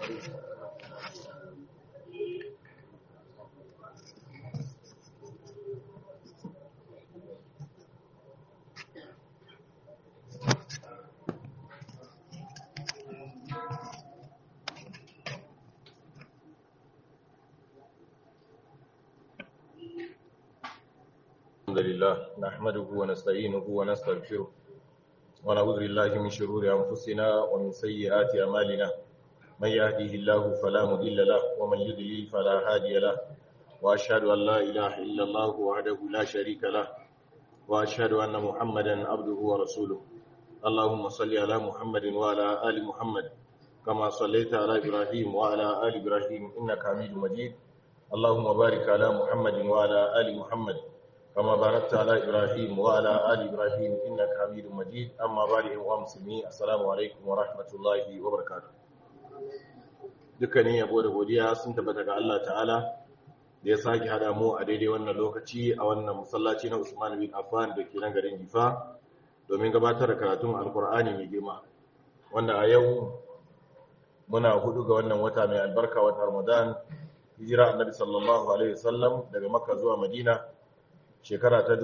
الحمد لله نحمده ونستعينه ونستغفره ونعوذ بالله من شرور أنفسنا ومن سيئات أعمالنا من يهديه الله فلا مضل له ومن يضلل فلا هادي له وأشهد أن لا إله إلا الله وحده لا شريك له وأشهد أن محمدا عبده ورسوله اللهم صل على محمد وعلى آل محمد كما صليت على إبراهيم وعلى آل إبراهيم إنك حميد مجيد اللهم بارك على محمد وعلى آل محمد كما باركت على إبراهيم وعلى آل إبراهيم إنك حميد مجيد أما بعد أيها المسلمين السلام عليكم ورحمة الله وبركاته dukkanin yabo da godiya sun tabbata ga Allah ta'ala da ya sake hada mu a daidai wannan lokaci a wannan masallaci na Usman bin Affan da ke nan garin Gifa domin gabatar da karatun Alkur'ani mai girma wanda a yau muna hudu ga wannan wata mai albarka wata Ramadan hijira annabi sallallahu alaihi wasallam daga Makka zuwa Madina shekara ta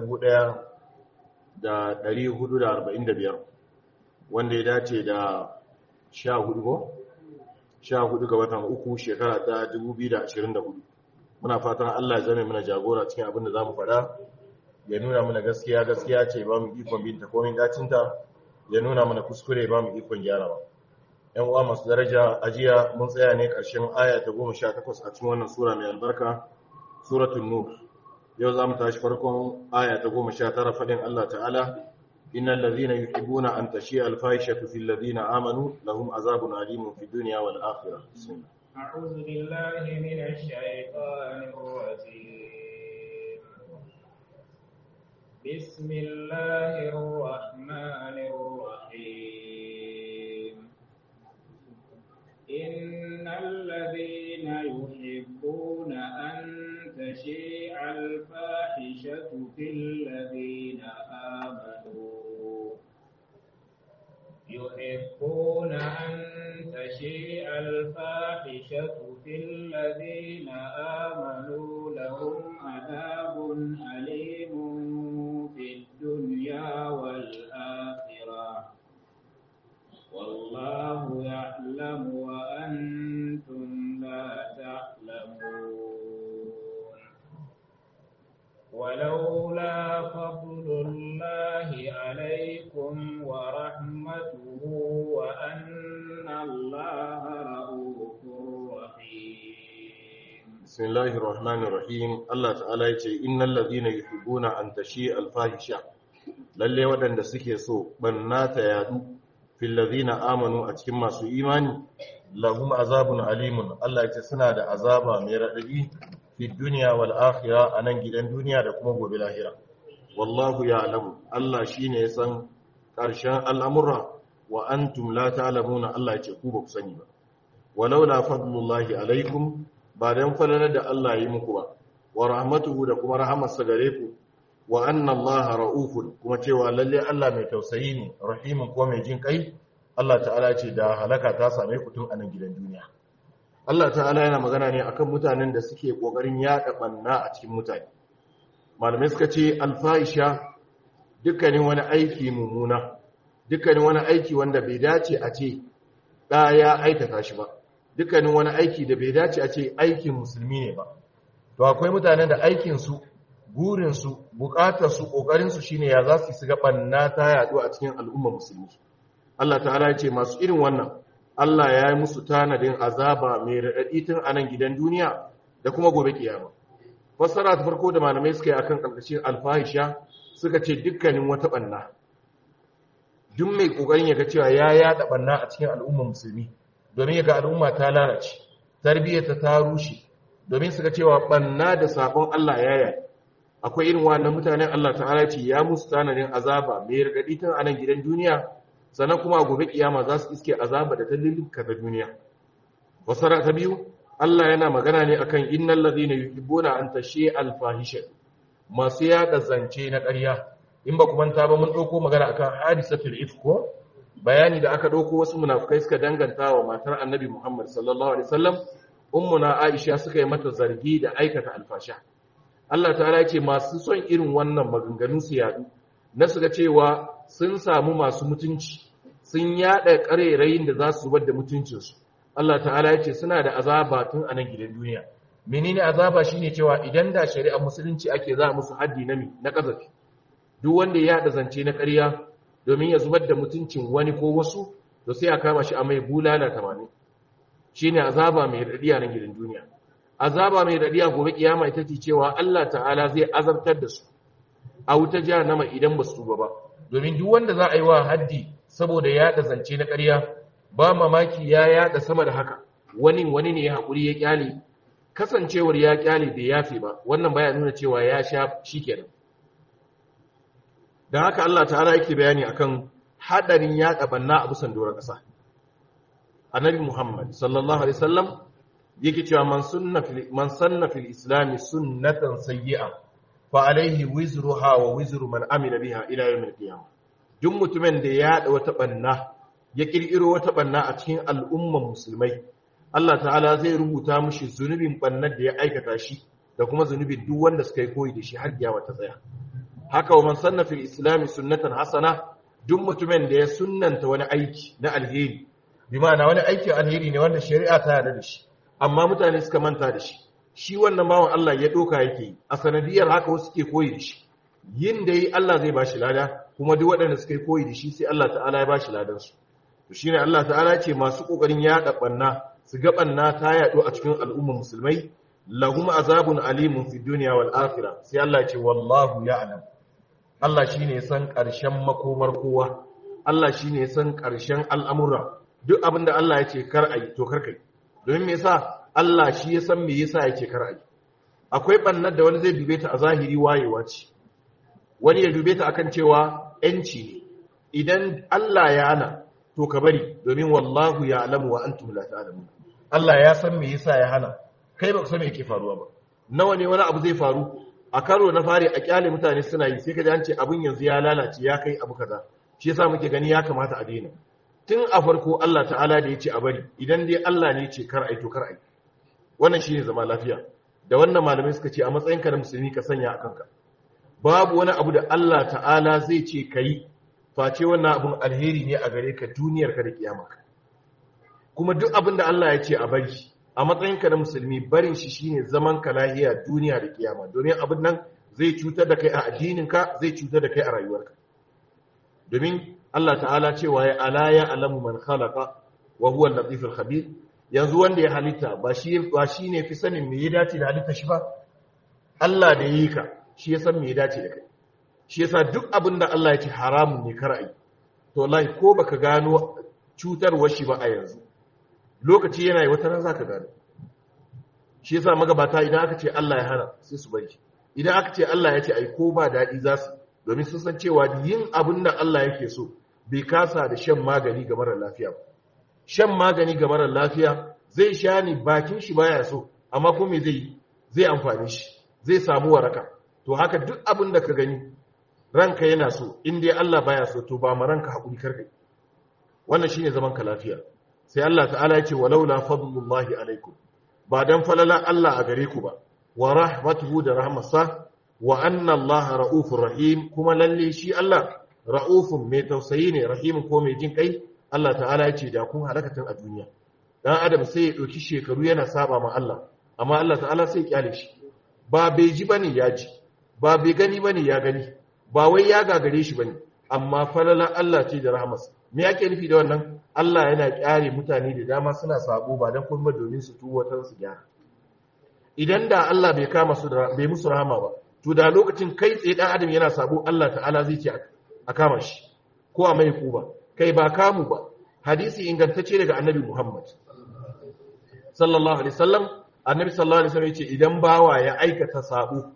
1445 wanda ya dace da 14 ko 14 ga watan uku shekara ta 2024 muna fatan Allah ya zame mana jagora cikin abin da zamu faɗa ya nuna mana gaskiya gaskiya ce ba mu ikon binta komai dacinta ya nuna mana kuskure ba mu ikon gyarawa yan uwa masu daraja ajiya mun tsaya ne ƙarshen aya ta 18 a cikin wannan sura mai albarka suratul nur yau za mu tashi farkon aya ta goma sha tara faɗin Allah ta'ala innal ladhina yuhibbuna an tashi al-fahishatu fil ladhina amanu lahum azabun alimun fid dunya wal akhirah bismillah أعوذ بالله من الشيطان الرجيم بسم الله الرحمن الرحيم إن الذين يحبون أن تشيع الفاحشة في الذين آمنوا يحبون أن تشيع الفاحشة في الذين آمنوا لهم عذاب أليم في الدنيا والآخرة والله يعلم وأنتم لا تعلمون ولولا فضل الله عليكم ورحمته وأن الله رؤوف رحيم بسم الله الرحمن الرحيم Allah ta'ala yace innal ladhina yuhibbuna an tashi al-fahisha lalle waɗanda suke so banna ta yadu fil ladhina amanu a cikin masu imani lahum azabun alimun Allah yace suna da azaba mai radadi fi dunya wal akhirah anan gidan duniya da kuma gobe lahira wallahu ya'lamu Allah shine ya san ƙarshen al'amura wa antum la ta'lamuna Allah yace ku ba ku sani ba walaula fadlullahi alaikum ba don falalar da Allah yi muku ba wa rahmatuhu da kuma rahamarsa gare ku wa anna Allah ra'ufun kuma cewa lalle Allah mai tausayi ne rahimun ko mai jin kai Allah ta'ala ce da halaka ta same ku tun a nan gidan duniya Allah ta'ala yana magana ne akan mutanen da suke kokarin yaɗa banna a cikin mutane malamai suka ce alfaisha dukkanin wani aiki mummuna dukkanin wani aiki wanda bai dace a ce ɗa ya aikata shi ba dukkanin wani aiki da bai dace a ce aikin musulmi ne ba to akwai mutanen da aikinsu burinsu bukatarsu ƙoƙarinsu shine ya za su su ga ɓanna ta yaɗu a cikin al'ummar musulmi Allah ta'ala ya ce masu irin wannan Allah ya yi musu tanadin azaba mai raɗaɗi tun a nan gidan duniya da kuma gobe kiyama fassara ta farko da malamai suka yi akan ƙarƙashin alfahisha suka ce dukkanin wata ɓanna duk mai ƙoƙarin ya ga cewa ya yaɗa ɓanna a cikin al'ummar musulmi domin ga al'umma ta lalace tarbiyyarta ta rushe domin suka cewa banna da sabon Allah ya yi akwai irin wannan mutanen Allah ta'ala ce ya musu tanadin azaba mai rigadi tun a nan gidan duniya sannan kuma gobe kiyama za su iske azaba da ta lillinka da duniya wasara ta biyu Allah yana magana ne akan innal ladina yuhibbuna an tashi al-fahisha masu yada zance na ƙarya in ba ku manta ba mun dauko magana akan hadisatul ifk ko bayani da aka ɗauko wasu munafukai suka danganta wa matar annabi Muhammad sallallahu alaihi wasallam ummuna Aisha suka yi mata zargi da aikata alfasha Allah ta'ala ce masu son irin wannan maganganu su yadu na suka cewa sun samu masu mutunci sun yada karerayin da za su zubar da mutuncinsu Allah ta'ala ya ce suna da azaba tun a nan gidan duniya menene azaba shine cewa idan da shari'ar musulunci ake za musu haddi na mi na kazafi duk wanda ya yada zance na ƙarya domin ya zubar da mutuncin wani ko wasu to sai a kama shi a mai bulala 80 shine azaba mai radiya na gidan duniya azaba mai radiya gobe kiyama ita ce cewa Allah ta'ala zai azabtar da su a wuta jahannama idan ba su tuba ba domin duk wanda za a yi wa haddi saboda yaɗa zance na ƙarya ba mamaki ya yaɗa sama da haka wani wani ne ya haƙuri ya kyale kasancewar ya kyale bai yafe ba wannan baya nuna cewa ya sha shikenan da haka Allah ta'ala yake bayani akan hadarin yaɗa banna a bisan doron ƙasa annabi Muhammad sallallahu alaihi wasallam yake cewa man sunna fil man sanna fil islam sunnatan sayyi'a fa alaihi wizruha wa wizru man amila biha ila yawmil qiyamah duk mutumin da ya yada wata banna ya kirkiro wata banna a cikin al'umman musulmai Allah ta'ala zai rubuta mishi zunubin bannar da ya aikata shi da kuma zunubin duk wanda suka yi koyi da shi har kiyama ta tsaya haka wa man sanna fil islam sunnatan hasana duk mutumin da ya sunnanta wani aiki na alheri bi ma'ana wani aikin alheri ne wanda shari'a ta yarda da shi amma mutane suka manta da shi shi wannan bawan Allah ya doka yake yi a sanadiyar haka wasu ke koyi da shi yin da yi Allah zai bashi lada kuma duk waɗanda suka yi koyi da shi sai Allah ta'ala ya bashi ladan su to shine Allah ta'ala ce masu kokarin yaɗa banna su ga banna ta yaɗo a cikin al'ummar musulmai lahum azabun alimun fid dunya wal akhirah sai Allah ya ce wallahu ya'lam Allah shine ya san ƙarshen makomar kowa Allah shine ya san ƙarshen al'amura duk abinda Allah ya ce kar ayi to kar kai domin me yasa Allah shi ya san me yasa yake kar ayi akwai bannar da wani zai dube ta a zahiri wayewa ce wani ya dube ta akan cewa yanci ne idan Allah ya hana to ka bari domin wallahu ya'lamu wa antum la ta'lamun Allah ya san me yasa ya hana kai ba ku san me yake faruwa ba nawa ne wani abu zai faru a karo na fari a kyale mutane suna yi sai ka ji an ce abin yanzu ya lalace ya kai abu kaza shi yasa muke gani ya kamata a daina tun a farko Allah ta'ala da ya ce a bari idan dai Allah ne ce kar ai to kar ai wannan shine zama lafiya da wannan malamai suka ce a matsayin ka na musulmi ka sanya a kanka babu wani abu da Allah ta'ala zai ce kai face wannan abun alheri ne a gare ka duniyar ka da kiyama kuma duk abin da Allah ya ce a bari a matsayin ka na musulmi barin shi shine zaman ka lahiya duniya da kiyama domin abin nan zai cutar da kai a addinin ka zai cutar da kai a rayuwarka domin Allah ta'ala cewa ya ala ya alamu man khalaqa wa huwa al-latif al-khabir yanzu wanda ya halitta ba shi ba shine fi sanin me ya dace da halitta shi ba Allah da yi ka shi ya san me ya dace da kai shi yasa duk abin da Allah ya ce haramun ne kar ai to wallahi ko baka gano cutarwar shi ba a yanzu lokaci yana yi wata ran zaka gano shi yasa magabata idan aka ce Allah ya hana sai su bari idan aka ce Allah ya ce ai ko ba dadi za su domin sun san cewa yin abin da Allah yake so bai kasa da shan magani ga marar lafiya ba shan magani ga marar lafiya zai sha ni bakin shi baya so amma ko me zai zai amfani shi zai samu waraka to haka duk abin da ka gani ranka yana so in dai Allah baya so to ba ma ranka hakuri karkai wannan shine zaman ka lafiya sai Allah ta'ala ya ce walaula fadlullahi alaikum ba dan falalan Allah a gare ku ba wa rahmatuhu da rahmatsa wa anna Allah ra'ufur rahim kuma lalle shi Allah ra'ufun mai tausayi ne rahimin ko mai jin kai Allah ta'ala ya ce da kun halakatan a duniya dan adam sai ya dauki shekaru yana saba ma Allah amma Allah ta'ala sai ya kyale shi ba bai ji bane ya ji ba bai gani bane ya gani ba wai ya gagare shi bane amma falalan Allah ce da rahmas me yake nufi da wannan Allah yana kyare mutane da dama suna sabo ba dan kuma domin su tuwo tan su gyara idan da Allah bai kama su da bai musu rahama ba to da lokacin kai tsaye dan adam yana sabo Allah ta'ala zai ce a kama shi ko a mai kuba kai ba kamu ba hadisi ingantacce daga annabi Muhammad sallallahu alaihi wasallam annabi sallallahu alaihi wasallam yace idan bawa ya aikata sabo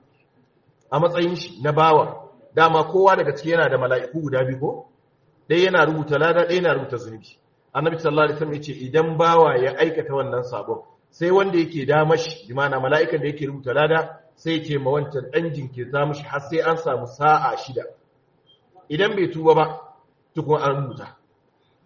a matsayin shi na bawa dama kowa daga ciki yana da mala'iku guda biyu ko dai yana rubuta lada dai yana rubuta zunubi annabi sallallahu alaihi wasallam yace idan bawa ya aikata wannan sabon sai wanda yake da mashi bi ma'ana mala'ikan da yake rubuta lada sai ce ma wancan dan jinkirta mashi har sai an samu sa'a shida idan bai tuba ba tukun an rubuta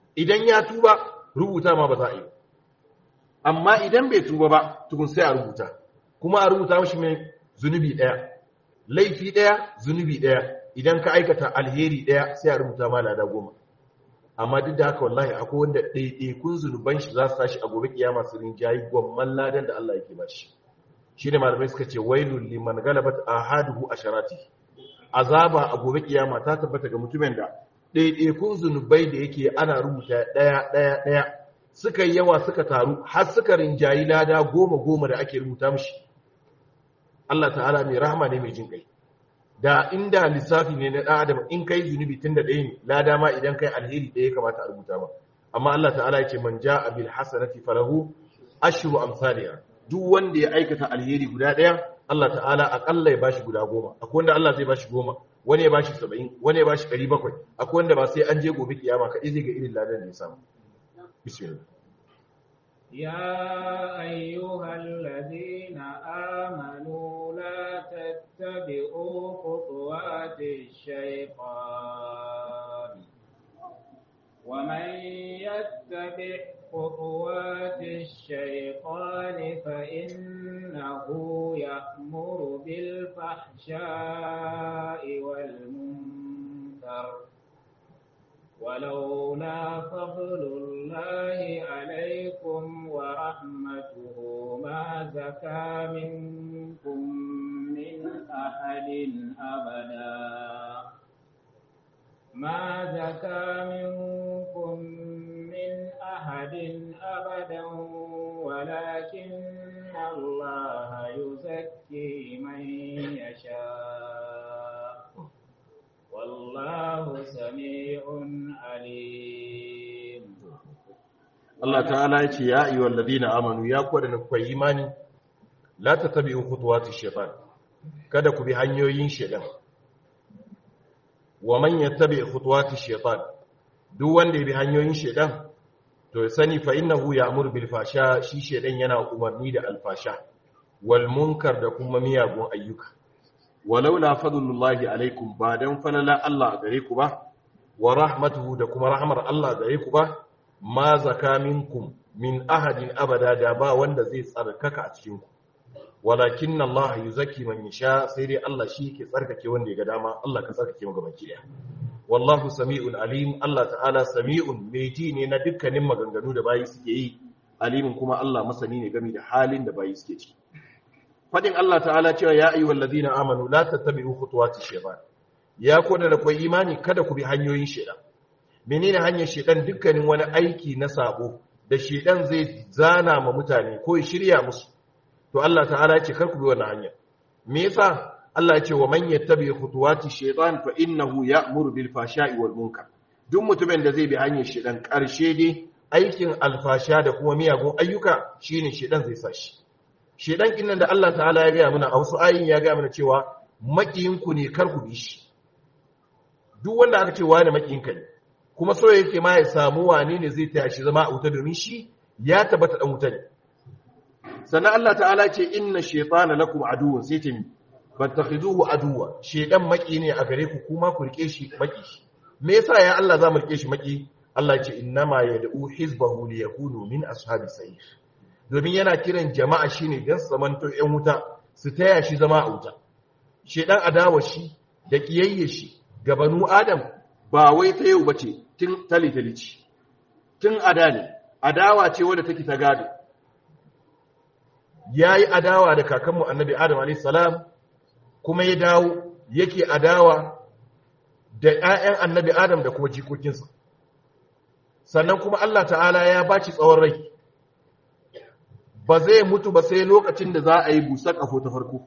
idan ya tuba rubuta ma ba za a yi amma idan bai tuba ba tukun sai a rubuta kuma a rubuta mashi mai zunubi ɗaya laifi ɗaya zunubi ɗaya idan ka aikata alheri ɗaya sai a rubuta ma lada goma amma duk da haka wallahi akwai wanda ɗaiɗaikun zunuban shi za su tashi a gobe kiyama su rinjayi gwamman ladan da Allah yake bashi shi ne malamai suka ce wailul liman galabat ahaduhu asharati azaba a gobe kiyama ta tabbata ga mutumin da ɗaiɗaikun zunubai da yake ana rubuta ɗaya ɗaya ɗaya suka yi yawa suka taru har suka rinjayi lada goma goma da ake rubuta mishi Allah ta'ala mai rahama ne mai jin kai da inda lissafi ne na ɗan adam in kai zunubi tun da ɗaya ne lada ma idan kai alheri ɗaya kamata a rubuta ba amma Allah ta'ala ya ce man ja'a bil hasanati falahu ashru amsalha duk wanda ya aikata alheri guda ɗaya Allah ta'ala akalla ya bashi guda goma akwai wanda Allah zai bashi goma wani ya bashi saba'in wani ya bashi ɗari bakwai akwai wanda ba sai an je gobe kiyama kaɗai zai ga irin ladan da ya samu bismillah يا أيها الذين آمنوا لا تتبعوا خطوات الشيطان ومن يتبع خطوات الشيطان فإنه يأمر بالفحشاء والمنكر ولولا فضل الله عليكم ورحمته ما زكى منكم من أحد أبدا ما زكى منكم من أحد أبدا ولكن الله يزكي من يشاء والله سميع عليم Allah ta'ala ya ce ya ayyuhal ladina amanu ya ku da ku imani la tatabi'u khutuwati shaytan kada ku bi hanyoyin shaytan wa man yattabi' khutuwati shaytan duk wanda ya bi hanyoyin shaytan to ya sani fa innahu ya'muru bil fasha shi shaytan yana umarni da alfasha wal munkar da kuma miyagun ayyuka walaula fadlullahi alaikum ba dan falala Allah gare ku ba wa rahmatuhu da kuma rahmar Allah gare ku ba ma zaka minkum min ahadin abada da ba wanda zai tsarkaka a cikin ku walakin Allah yuzaki man yasha sai dai Allah shi yake tsarkake wanda ya ga dama Allah ka tsarkake mu gaban kiyaye wallahu sami'un alim Allah ta'ala sami'un mai ji ne na dukkanin maganganu da bayi suke yi alimin kuma Allah masani ne game da halin da bayi suke ciki fadin Allah ta'ala cewa ya ayyuhal ladina amanu la tattabi'u khutuwati shaytan ya koda da kai imani kada ku bi hanyoyin shaytan menene hanyar shaytan dukkanin wani aiki na sabo da shaytan zai zana ma mutane ko ya shirya musu to Allah ta'ala ya ce kar ku bi wannan hanya me yasa Allah ya ce wa man yattabi khutuwati shaytan fa innahu ya'muru bil fashai wal munkar duk mutumin da zai bi hanyar shaytan karshe dai aikin alfasha da kuma miyagun ayyuka shine shaytan zai sa shi shedan kinnan da Allah ta'ala ya gaya mana a wasu ayin ya gaya mana cewa makiyinku ne kar ku bi shi duk wanda aka ce wani makiyinka ne kuma so yake ma ya samu wane ne zai taya shi zama a wuta domin shi ya tabbata dan wuta ne sannan Allah ta'ala ce inna shaytana lakum aduwwun sai ta mi fattakhizuhu aduwwa shedan maki ne a gare ku kuma ku rike shi maki me yasa ya Allah za mu rike shi maki Allah ya ce innama yad'u hizbahu liyakunu min ashabis sa'ir domin yana kiran jama'a shine don samanto ‘yan wuta su taya shi zama a wuta. Shedan adawa shi da ƙiyayye shi gabanu Adam ba wai ta yau ba ce tun talitali ce, tun ada ne, adawa ce wadda take ta gado. Ya yi adawa da kakanmu annabi Adam a.s. kuma ya dawo yake adawa da ‘ya'yan annabi Adam da kuma jikokinsa. Sannan kuma Allah ta'ala ya baci tsawon rai. ba zai mutu ba sai lokacin da za a yi busar ƙafo ta farko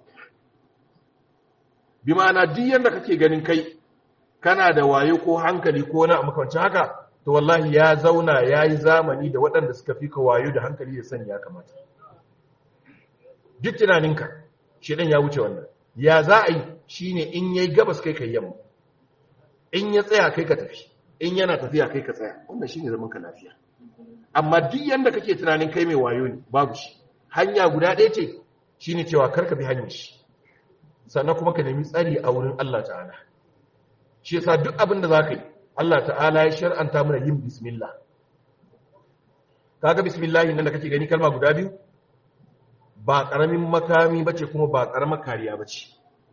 bi ma'ana duk yadda kake ganin kai kana da wayo ko hankali ko wani makamancin haka to wallahi ya zauna ya yi zamani da waɗanda suka fi ka wayo da hankali da sani ya kamata duk tunaninka shidan ya wuce wannan ya za a yi shi ne in ya yi gabas kai ka yamma in ya tsaya kai ka tafi in yana tafiya kai ka tsaya wannan shi ne zaman ka lafiya amma duk yanda kake tunanin kai mai wayo ne babu shi hanya guda ɗaya ce shine cewa karka bi hanyar shi sannan kuma ka nemi tsari a wurin Allah ta'ala shi yasa duk abin da zaka yi Allah ta'ala ya shar'anta mana yin bismillah kaga bismillah nan da kake gani kalma guda biyu ba karamin makami bace kuma ba karamar kariya bace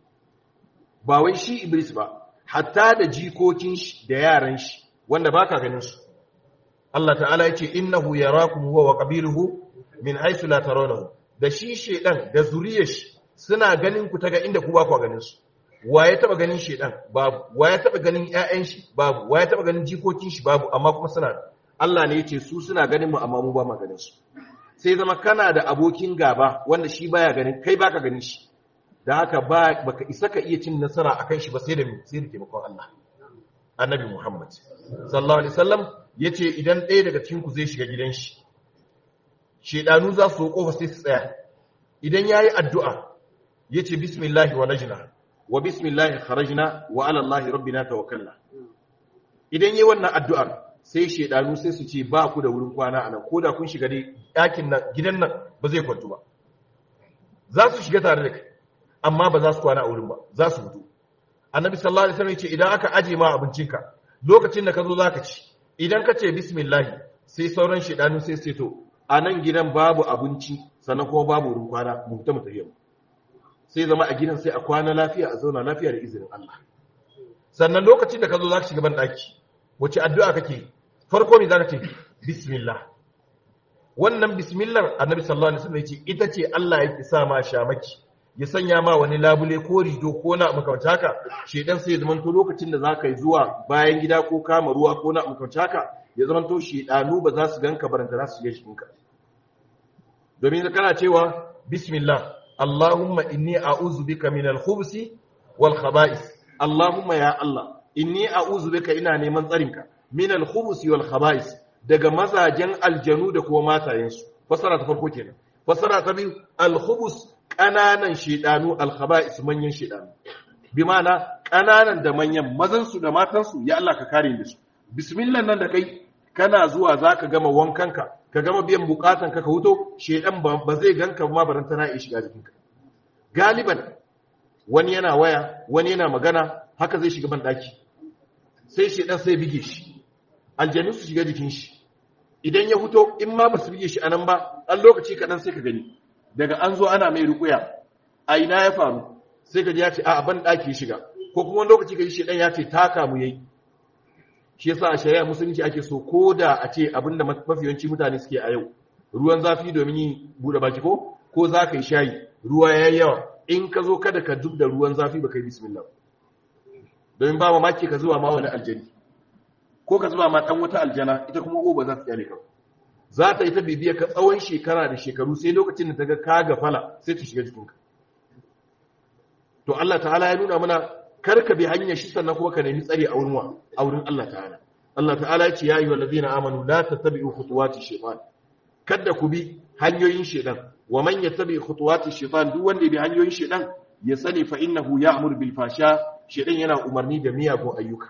ba wai shi iblis ba hatta da jikokin shi da yaran shi wanda baka ganin su Allah ta'ala yace innahu yarakum huwa wa qabiluhu min haythu la tarawnahu da shi shedan da zuriyar shi suna ganin ku taga inda ku ba ku ganin su waye taba ganin shedan babu waye taba ganin ƴaƴan shi babu waye taba ganin jikokin shi babu amma kuma suna Allah ne yace su suna ganin mu amma mu ba mu ganin su sai zama kana da abokin gaba wanda shi baya ganin kai baka ganin shi da haka ba baka isa ka iya cin nasara akan shi ba sai da sai da taimakon Allah annabi Muhammad sallallahu alaihi wasallam yace idan ɗaya daga cikin ku zai shiga gidan shi shedanu za su kofa sai su tsaya idan yayi addu'a yace bismillah wa najna wa bismillah kharajna wa ala Allah rabbina tawakkalna idan yayi wannan addu'ar sai shedanu sai su ce ba ku da wurin kwana anan ko da kun shiga dai ɗakin nan gidan nan ba zai kwantu ba za su shiga tare da kai amma ba za su kwana a wurin ba za su fito annabi sallallahu alaihi wasallam ya ce idan aka aje ma abincinka lokacin da ka zo zaka ci idan ka ce bismillah sai sauran shedanu sai sai to a nan gidan babu abinci sannan kuma babu wurin kwana mu fita mu tafiya sai zama a gidan sai a kwana lafiya a zauna lafiya da izinin Allah sannan lokacin da ka zo zaka shiga ban daki wace addu'a kake farko me zaka ce bismillah wannan bismillah annabi sallallahu alaihi wasallam ya ce ita ce Allah yake sa ma shamaki ya sanya ma wani labule ko rido ko na makamta haka shedan sai ya zamanto lokacin da za ka yi zuwa bayan gida ko kama ruwa ko na makamta haka ya zamanto shedanu ba za su ganka baranta za su shiga cikinka domin kana cewa bismillah Allahumma inni a'udhu bika min al-khubuthi wal khaba'is Allahumma ya Allah inni a'udhu bika ina neman tsarinka min al-khubuthi wal khaba'is daga mazajen aljanu da kuma matayensu fasara ta farko kenan fasara ta biyu al-khubus ƙananan shedanu al-khaba'is manyan shedanu bi ma'ana ƙananan da manyan mazansu da matansu ya Allah ka kare da su bismillah nan da kai kana zuwa zaka gama wankanka ka gama biyan bukatan ka ka huto shedan ba zai ganka ma barantana ya shiga jikinka galiban wani yana waya wani yana magana haka zai shiga ban daki sai shedan sai bige shi aljanu su shiga jikin shi idan ya huto in ma ba su bige shi anan ba dan lokaci kaɗan sai ka gani daga an zo ana mai rukuya a ina ya faru sai ka ji ya ce a ban daki shiga ko kuma wani lokaci ka ji shedan ya ce taka mu yayi shi yasa a shari'a musulunci ake so ko da a ce abinda mafiyanci mutane suke a yau ruwan zafi domin yi bude baki ko ko za ka yi shayi ruwa ya yi yawa in ka zo kada ka duk da ruwan zafi ba ka yi bismillah domin ba mamaki ka zuwa ma wani aljani ko ka zuwa ma dan wata aljana ita kuma ko ba za ta kyale ka za ta yi ta bibiya ka tsawon shekara da shekaru sai lokacin da ta ga ka gafala sai ta shiga jikinka to Allah ta'ala ya nuna mana karka bi hanyar shi sannan kuma ka nemi tsari a wurin wa a wurin Allah ta'ala Allah ta'ala ya ce ya ayyuhal ladina amanu la tattabi'u khutuwati shaytan kada ku bi hanyoyin shaytan wa man yattabi khutuwati shaytan duk wanda bi hanyoyin shaytan ya sani fa innahu ya'muru bil fasha shaytan yana umarni da miyagun ayyuka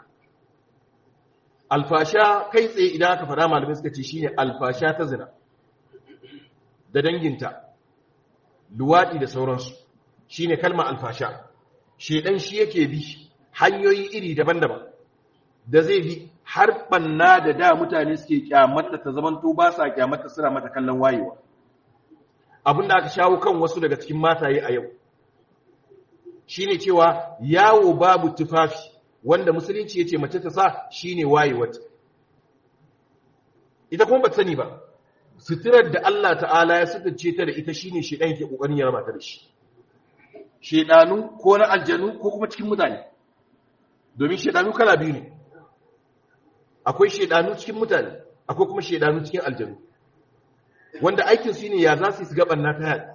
alfasha kai tsaye idan aka fara malamai suka ce shine alfasha ta zina da danginta luwadi da sauransu shine kalmar alfasha shedan shi yake bi hanyoyi iri daban-daban da zai bi har banna da da mutane suke kyamata ta zamanto ba sa kyamata suna mata kallon wayewa abinda aka shawo kan wasu daga cikin mataye a yau shine cewa yawo babu tufafi wanda musulunci yace mace ta sa shine wayewata ita kuma ba sani ba suturar da Allah ta'ala ya sutunce ta da ita shine shedan yake kokarin ya raba ta da shi shedanu ko na aljanu ko kuma cikin mutane domin shedanu kala biyu ne akwai shedanu cikin mutane akwai kuma shedanu cikin aljanu wanda aikin su ne ya za su ga banna ta yada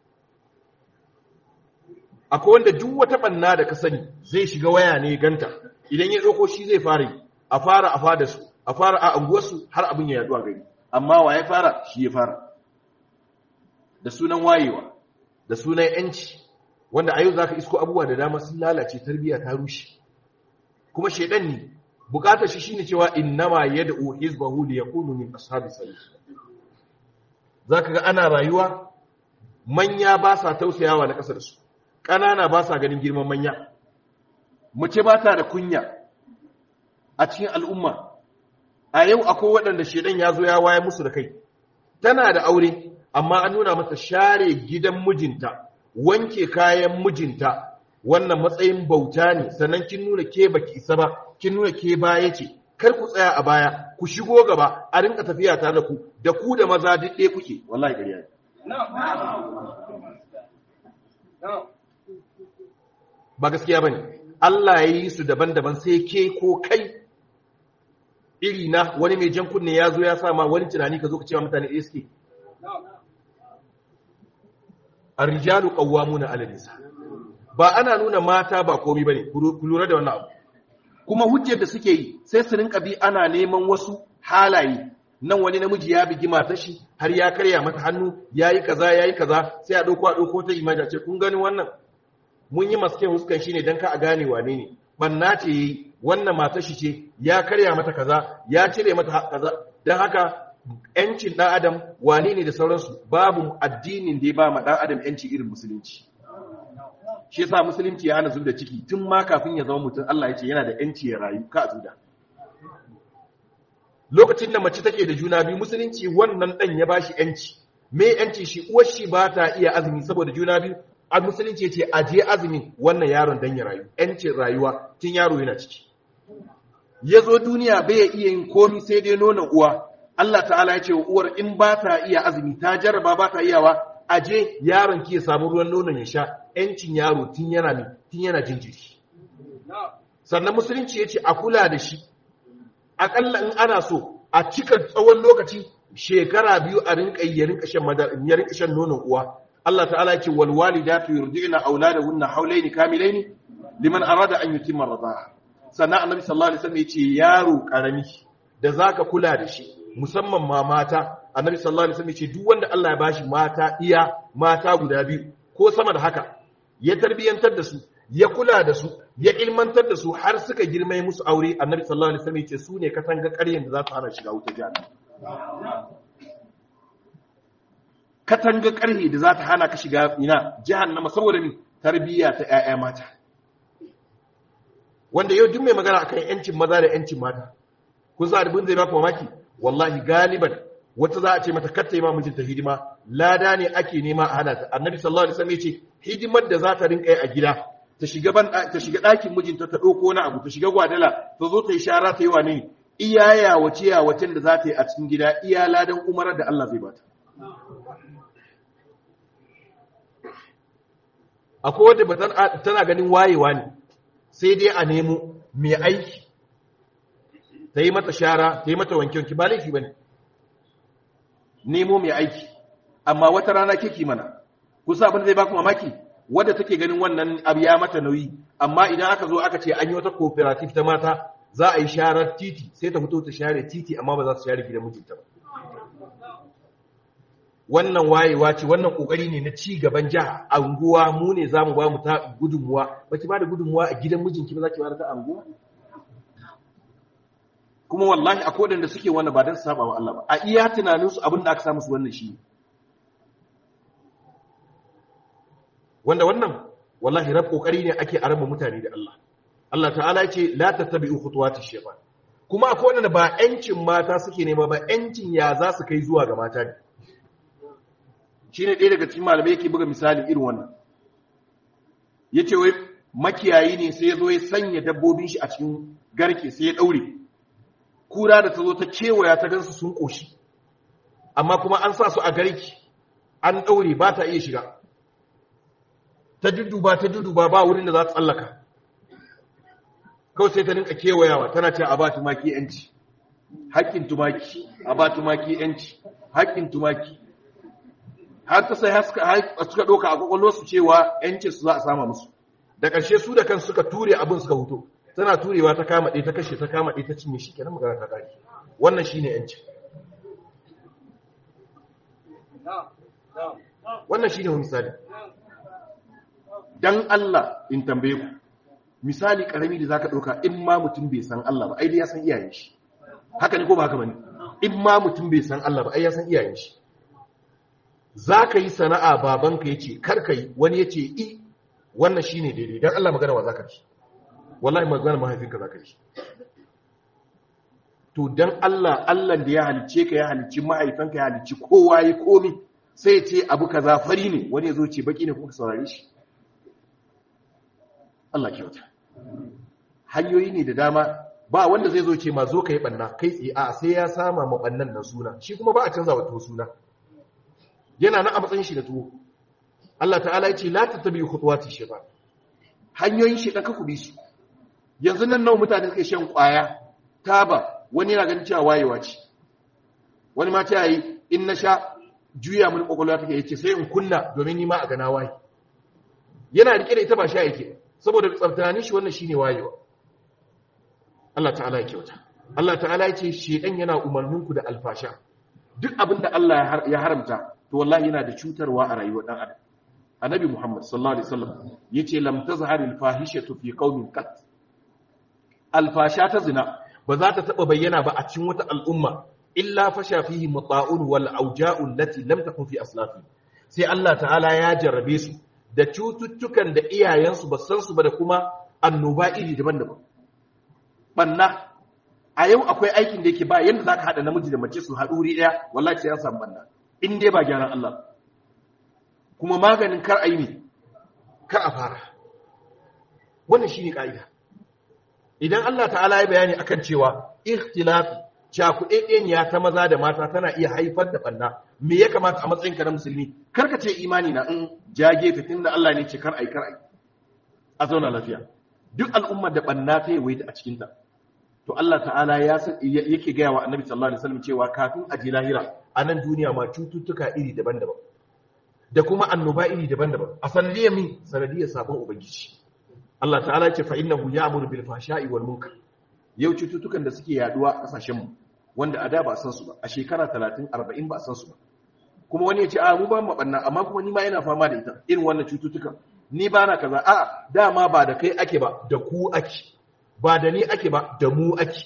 akwai wanda duk wata banna da ka sani zai shiga waya ne ganta idan ya ɗauko shi zai fara yi a fara a fada su a fara a anguwarsu har abin ya yaduwa gari amma wa ya fara shi ya fara da sunan wayewa da sunan yanci wanda a yau za ka isko abubuwa da dama sun lalace tarbiyya ta rushe kuma shaidan ne bukatar shi shine cewa innama yad'u hizbahu li yakunu min ashabi sabil zaka ga ana rayuwa manya ba sa tausayawa na kasar su kanana ba sa ganin girman manya mace ba ta da kunya a cikin al'umma a yau akwai waɗanda shaidan ya zo ya waye musu da kai tana da aure amma an nuna mata share gidan mijinta wanke kayan mijinta wannan matsayin bauta ne sannan kin nuna ke baki isa ba kin nuna ke baya ce kar ku tsaya a baya ku shigo gaba a rinka tafiya tare da ku da ku da maza duk ɗaya kuke wallahi gariya ne ba gaskiya bane Allah ya yi su daban-daban sai ke ko kai iri na wani mai jan kunne ya zo ya sa ma wani tunani ka zo ka cewa mutane ɗaya suke ar-rijalu qawwamuna 'ala nisa ba ana nuna mata ba komai bane ku lura da wannan abu kuma hujjar da suke yi sai su rinka bi ana neman wasu halaye nan wani namiji ya bigi matar shi har ya karya mata hannu yayi kaza yayi kaza sai a dauko a dauko ta imani ce kun gani wannan mun yi maske huskan shi ne dan ka a gane wane ne banna ce yayi wannan matar shi ce ya karya mata kaza ya cire mata kaza dan haka yancin dan adam wane ne da sauransu babu addinin da ya ba ma dan adam yanci irin musulunci shi yasa musulunci ya hana zub da ciki tun ma kafin ya zama mutum Allah ya ce yana da yanci ya rayu ka zuda lokacin da mace take da juna biyu musulunci wannan dan ya bashi yanci me yanci shi uwar shi ba ta iya azumi saboda juna biyu a musulunci yace a je azumi wannan yaron dan ya rayu yancin rayuwa tun yaro yana ciki ya zo duniya bai iya yin komi sai dai nonon uwa Allah ta'ala ya ce wa uwar in ba ta iya azumi ta jarraba ba ta iyawa aje yaron ki ya samu ruwan nonon ya sha ‘yancin yaro tun yana ne tun yana jinjiri sannan musulunci ya ce a kula da shi aƙalla in ana so a cika tsawon lokaci shekara biyu a rinka ya rinka shan madar ya rinka shan nonon uwa Allah ta'ala ce wal walidatu yurdi'na auladahunna hawlaini kamilaini liman arada an yutimma rida'a sannan annabi sallallahu alaihi wasallam ya ce yaro karami da zaka kula da shi musamman ma mata annabi sallallahu alaihi wasallam ya ce duk wanda Allah ya bashi mata iya mata guda biyu ko sama da haka ya tarbiyantar da su ya kula da su ya ilmantar da su har suka girma musu aure annabi sallallahu alaihi wasallam ya ce su ne katanga ƙaryen da za su hana shiga wuta jahannama katanga ƙarhe da za ta hana ka shiga ina jahannama saboda mi tarbiyya ta ƴaƴa mata wanda yau duk mai magana akan yancin maza da yancin mata kun sa abin zai baka mamaki wallahi galiban wata za a ce mata katta yi ma mijinta hidima lada ne ake nema a hana ta annabi sallallahu alaihi wasallam ya ce hidimar da za ta rinka yi a gida ta shiga ban ta shiga ɗakin mijinta ta ɗauko wani abu ta shiga gwadala ta zo ta yi shara ta yi wane iya yawace yawacen da za ta yi a cikin gida iya ladan umarar da Allah zai bata akwai wadda ba tana ganin wayewa ne sai dai a nemo mai aiki ta yi mata shara ta yi mata wanke-wanke ba laifi ba ne nemo mai aiki amma wata rana kiki mana kusa abin zai baku mamaki wadda take ganin wannan abu ya mata nauyi amma idan aka zo aka ce an yi wata cooperative ta mata za a yi sharar titi sai ta fito ta share titi amma ba za su share gidan mijinta ba wannan wayewa ce wannan kokari ne na ci gaban jiha anguwa mu ne za mu ba mu ta gudunmuwa ba ki ba da gudunmuwa a gidan mijinki ba za ki ba da ta anguwa kuma wallahi akwai wadanda suke wannan ba don su saba wa Allah ba a iya tunaninsu abin da aka samu su wannan shi wanda wannan wallahi rab kokari ne ake araba mutane da Allah Allah ta'ala ya ce la tattabi'u khutuwatish shaytan kuma akwai wanda ba yancin mata suke nema ba yancin ya za su kai zuwa ga mata ne shine ɗaya daga cikin malamai yake buga misali irin wannan yace wai makiyayi ne sai ya zo ya sanya dabbobin shi a cikin garke sai ya daure kura da ta zo ta kewaya ta gansu sun koshi amma kuma an sa su a garki an daure ba ta iya shiga ta dudduba ta dudduba ba wurin da za ta tsallaka kawai sai ta ninka kewayawa tana ce a ba tumaki yanci haƙƙin tumaki a ba tumaki yanci haƙƙin tumaki har ta sai suka ɗauka a ƙwaƙwalwarsu cewa yanci su za a sama musu da ƙarshe su da kan suka ture abin suka huto tana turewa ta kama ɗaya ta kashe ta kama ɗaya ta cinye shi kenan magana ta ƙari wannan shine yanci wannan shine wani misali dan Allah in tambaye ku misali karami da zaka dauka in ma mutum bai san Allah ba ai dai ya san iyayen shi haka ne ko ba haka bane in ma mutum bai san Allah ba ai ya san iyayen shi zaka yi sana'a babanka yace kar ka yi wani yace i wannan shine daidai dan Allah magana wa zaka ci wallahi magana mahaifinka zaka ci to dan Allah Allah da ya halicce ka ya halicci mahaifanka ya halicci kowa ya komi sai ce abu kaza fari ne wani ya zo ce baki ne kuka saurare shi Allah kyauta hanyoyi ne da dama ba wanda zai zo ce ma zo ka yi ɓanna kai tsaye a sai ya sama ma ɓannan nan suna shi kuma ba a canza wa tuwo suna yana nan a matsayin shi da tuwo Allah ta'ala ya ce la ta tabi khutuwati shaytan hanyoyin shi dan ku bi su yanzu nan nawa mutane suke shan kwaya taba wani yana ganin cewa wayewa ce wani ma ta yi in na sha juya mun kokolwa take yace sai in kunna domin ni ma a gana waye yana rike da ita ba sha yake saboda tsaftanin shi wannan shine wayewa Allah ta'ala ya kyauta Allah ta'ala ya ce shedan yana umarninku da alfasha duk abin da Allah ya haramta to wallahi yana da cutarwa a rayuwar dan adam annabi Muhammad sallallahu alaihi wasallam yace lam tazhar al fahishatu fi qaumin qat alfasha ta zina ba za ta taba bayyana ba a cikin wata al'umma illa fasha fihi muta'un wal auja'u allati lam takun fi aslafi sai Allah ta'ala ya jarrabe su da cututtukan da iyayensu ba san su ba da kuma annoba iri daban-daban banna a yau akwai aikin da yake ba yanda zaka hada namiji da mace su haɗu wuri ɗaya wallahi sai ya samu banna in dai ba gyaran Allah kuma maganin kar a yi ne kar a fara wannan shine ka'ida idan Allah ta'ala ya bayani akan cewa ikhtilafi cakuɗeɗeniya ta maza da mata tana iya haifar da banna me ya kamata a matsayinka na musulmi kar ka ce imani na in jage fitin da Allah ne ce kar ai kar ai a zauna lafiya duk al'ummar da banna ta yi a cikin ta to Allah ta'ala ya yake gaya wa annabi sallallahu alaihi wasallam cewa kafin a je lahira a nan duniya ma cututtuka iri daban-daban da kuma annoba iri daban-daban a sanadiyar min sanadiyar sabon ubangiji Allah ta'ala ya ce fa innahu ya'muru bil fahsha'i wal munkar yau cututtukan da suke yaduwa a kasashen mu wanda a da ba san su ba a shekara 30 40 ba san su ba kuma wani ya ce a mu ba mu banna amma kuma ni ma ina fama da ita irin wannan cututtukan ni ba na kaza a dama ba da kai ake ba da ku ake ba da ni ake ba da mu ake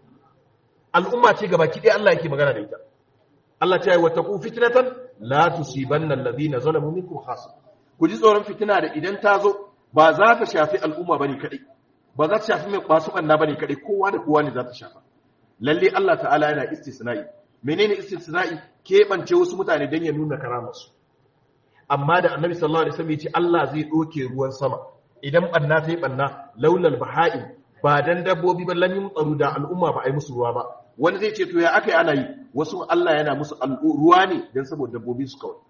al'umma ce gaba ki Allah yake magana da ita Allah ta yi wata ku fitnatan la tusibanna alladhina zalamu minkum khas ku ji tsoron fitina da idan ta zo ba za ta shafi al'umma bane kadai ba za ta shafi mai kwasu banna bane kadai kowa da kowa ne za ta shafa lalle Allah ta'ala yana istisna'i menene istisna'i keɓance wasu mutane don ya nuna karamarsu amma da annabi sallallahu alaihi wasallam ya ce Allah zai doke ruwan sama idan banna ta yi banna laulal baha'im ba dan dabbobi ba lamin tsaro da al'umma ba a yi musu ruwa ba wani zai ce to ya aka yi ana yi wasu Allah yana musu ruwa ne don saboda dabbobi su kawai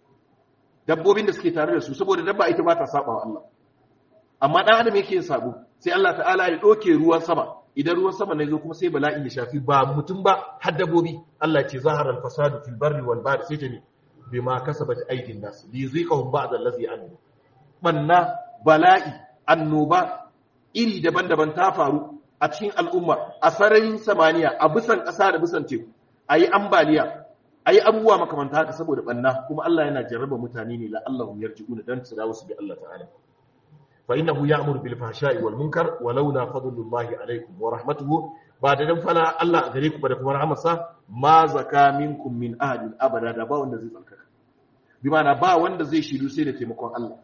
dabbobin da suke tare da su saboda dabba ita ba ta saba wa Allah amma dan adam yake yin sabo sai Allah ta'ala ya doke ruwan sama idan ruwan sama ne zo kuma sai bala'i ya shafi ba mutum ba har dabbobi Allah ce zahara al-fasadu fil barri wal bahri sai ta ne bima kasabat aydin nas li yuziqahum ba'd allazi amilu banna bala'i annoba iri daban-daban ta faru a cikin al'umma a sararin samaniya a bisan ƙasa da bisan teku ayi ambaliya ayi abubuwa makamanta haka saboda banna kuma Allah yana jarraba mutane ne la Allahu yarji'una dan su dawo su bi Allah ta'ala فإنه يأمر بالفحشاء والمنكر ولولا فضل الله عليكم ورحمته بعد ذلك فلا الله غريكم بدكم رحمة ما زكى منكم من أحد أبدا da ba wanda zai tsarkaka bi ma'ana ba wanda zai shiryu sai da taimakon Allah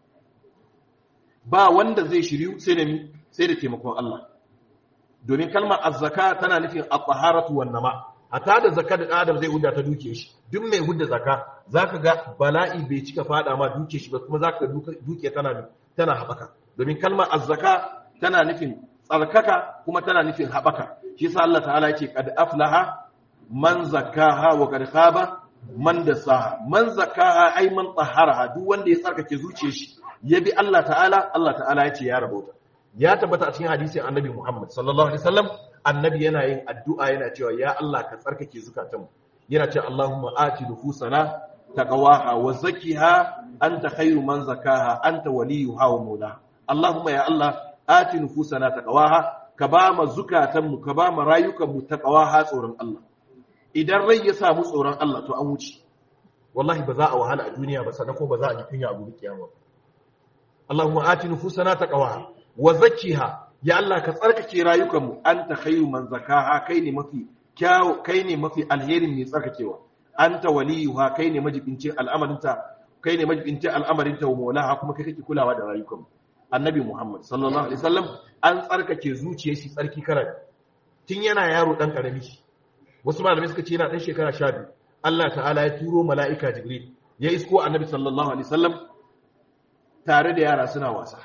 ba wanda zai shiryu sai da sai da taimakon Allah domin kalmar azzaka tana nufin at-taharatu wan nama hatta da zakka da adam zai hudda ta duke shi duk mai hudda zakka zaka ga bala'i bai cika fada ma duke shi ba kuma zaka duke tana tana haɓaka domin kalmar azzaka tana nufin tsarkaka kuma tana nufin haɓaka shi sa Allah ta'ala yake qad aflaha man zakkaha wa qad khaba man dasaha man zakkaha ay man taharaha duk wanda ya tsarkake zuciyar shi ya bi Allah ta'ala Allah ta'ala yace ya rabauta ya tabbata a cikin hadisin annabi Muhammad sallallahu alaihi wasallam annabi yana yin addu'a yana cewa ya Allah ka tsarkake zukatanmu yana cewa Allahumma ati nufusana taqwaha wa zakkiha anta khairu man zakaha anta waliyuha wa mawlaha Allahumma ya Allah ati nufusana taqwaha ka ba ma zukatan mu ka ba ma rayukan mu taqwaha tsoron Allah idan rai ya samu tsoron Allah to an wuce wallahi ba za a wahala a duniya ba sannan ko ba za a ji kunya a gobe kiyama Allahumma ati nufusana taqwaha wa zakkiha ya Allah ka tsarkake rayukan mu anta khairu man zakaha kai ne mafi kyau kai ne mafi alherin mai tsarkakewa anta waliyuha kai ne majibincin al'amarinta kai ne majibincin al'amarinta wa maulaha kuma kai kake kulawa da rayukan annabi muhammad sallallahu alaihi wasallam an tsarkake zuciyar shi tsarki karar tun yana yaro dan karami wasu malamai suka ce yana dan shekara 12 Allah ta'ala ya turo mala'ika Jibril ya isko annabi sallallahu alaihi wasallam tare da yara suna wasa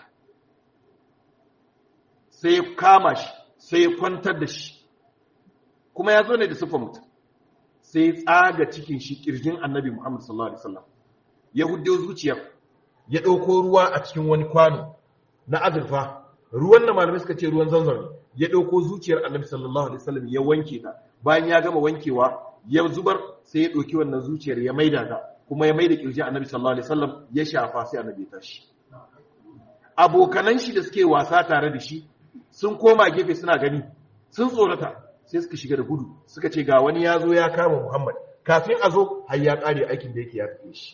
sai ya kama shi sai ya kwantar da shi kuma ya zo ne da siffar mutum sai ya tsaga cikin shi kirjin annabi Muhammad sallallahu alaihi wasallam ya huddo zuciyar ya ɗauko ruwa a cikin wani kwano na azurfa ruwan da malamai suka ce ruwan zanzan ya ɗauko zuciyar annabi sallallahu alaihi wasallam ya wanke ta bayan ya gama wankewa ya zubar sai ya ɗauki wannan zuciyar ya maida ta kuma ya maida kirjin annabi sallallahu alaihi wasallam ya shafa sai annabi ya tashi abokanan shi da suke wasa tare da shi sun koma gefe suna gani sun tsorata sai suka shiga da gudu suka ce ga wani ya zo ya kama muhammad kafin a zo har ya kare aikin da yake ya tafi shi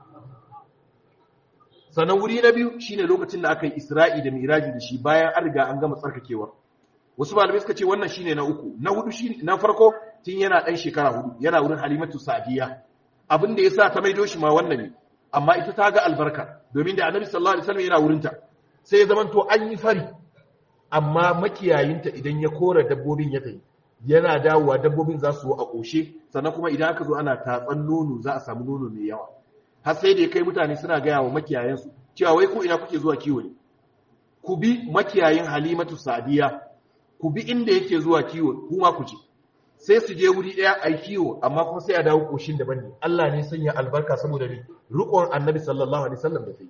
sannan wuri na biyu shine lokacin da aka yi isra'i da miraji da shi bayan an riga an gama tsarkakewa wasu malamai suka ce wannan shine na uku na hudu shine na farko tun yana dan shekara hudu yana wurin halimatu sa'diya abin da yasa ta maido shi ma wannan ne amma ita ta ga albarka domin da annabi sallallahu alaihi wasallam yana wurinta sai ya zamanto an yi fari amma makiyayinta idan ya kora dabbobin ya tayi yana dawowa dabbobin za su a ƙoshe sannan kuma idan aka zo ana tatsan nono za a samu nono mai yawa har sai da ya kai mutane suna gaya wa makiyayensu cewa wai ko ina kuke zuwa kiwo ne ku bi makiyayin halimatu sadiya ku bi inda yake zuwa kiwo kuma ku je sai su je wuri ɗaya a kiwo amma kuma sai a dawo ƙoshin daban ne Allah ne sanya albarka saboda ne riƙon annabi sallallahu alaihi wasallam da ta yi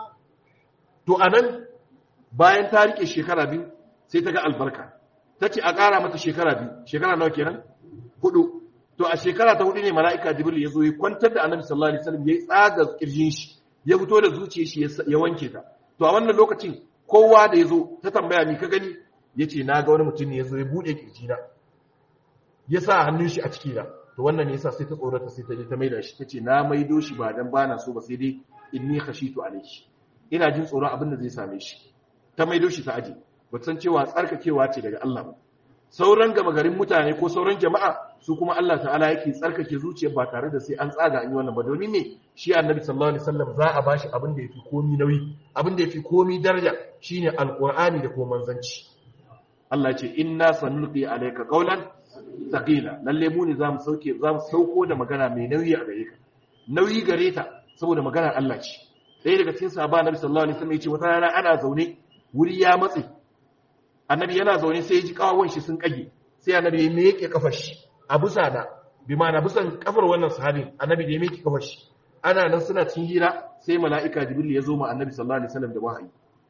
to anan bayan ta rike shekara biyu sai ta ga albarka ta ce a ƙara mata shekara biyu shekara nawa kenan hudu to a shekara ta hudu ne mala'ika jibril ya zo ya kwantar da annabi sallallahu alaihi wasallam ya tsaga kirjin shi ya fito da zuciyar shi ya wanke ta to a wannan lokacin kowa da ya zo ta tambaya ni ka gani ya ce na ga wani mutum ne ya zo ya buɗe kirjina ya sa hannun shi a ciki na to wannan ne yasa sai ta tsorata sai ta je ta maida shi ta ce na maido shi ba dan bana so ba sai dai inni khashitu alaihi ina jin tsoron abin da zai same shi ta maido shi ta aje ba san cewa tsarkakewa ce daga Allah ba sauran gama garin mutane ko sauran jama'a su kuma Allah ta'ala yake tsarkake zuciya ba tare da sai an tsaga an yi wannan ba domin ne shi annabi sallallahu alaihi wasallam za a bashi abin da yafi komi nauyi abin da yafi komi daraja shine alqur'ani da kuma manzanci Allah ya ce inna sanulqi alayka qawlan thaqila lalle mu ne zamu sauke zamu sauko da magana mai nauyi a gare ka nauyi gare ta saboda magana Allah ce ɗaya daga cikin sahaba annabi sallallahu alaihi wasallam ya ce wata rana ana zaune wuri ya matse annabi yana zaune sai ya ji kawawon shi sun kage sai annabi ya miƙe kafar shi a busa da bi ma'ana busan kafar wannan sahabin annabi da ya miƙe kafar shi ana nan suna cikin hira sai mala'ika jibril ya zo ma annabi sallallahu alaihi wasallam da wahayi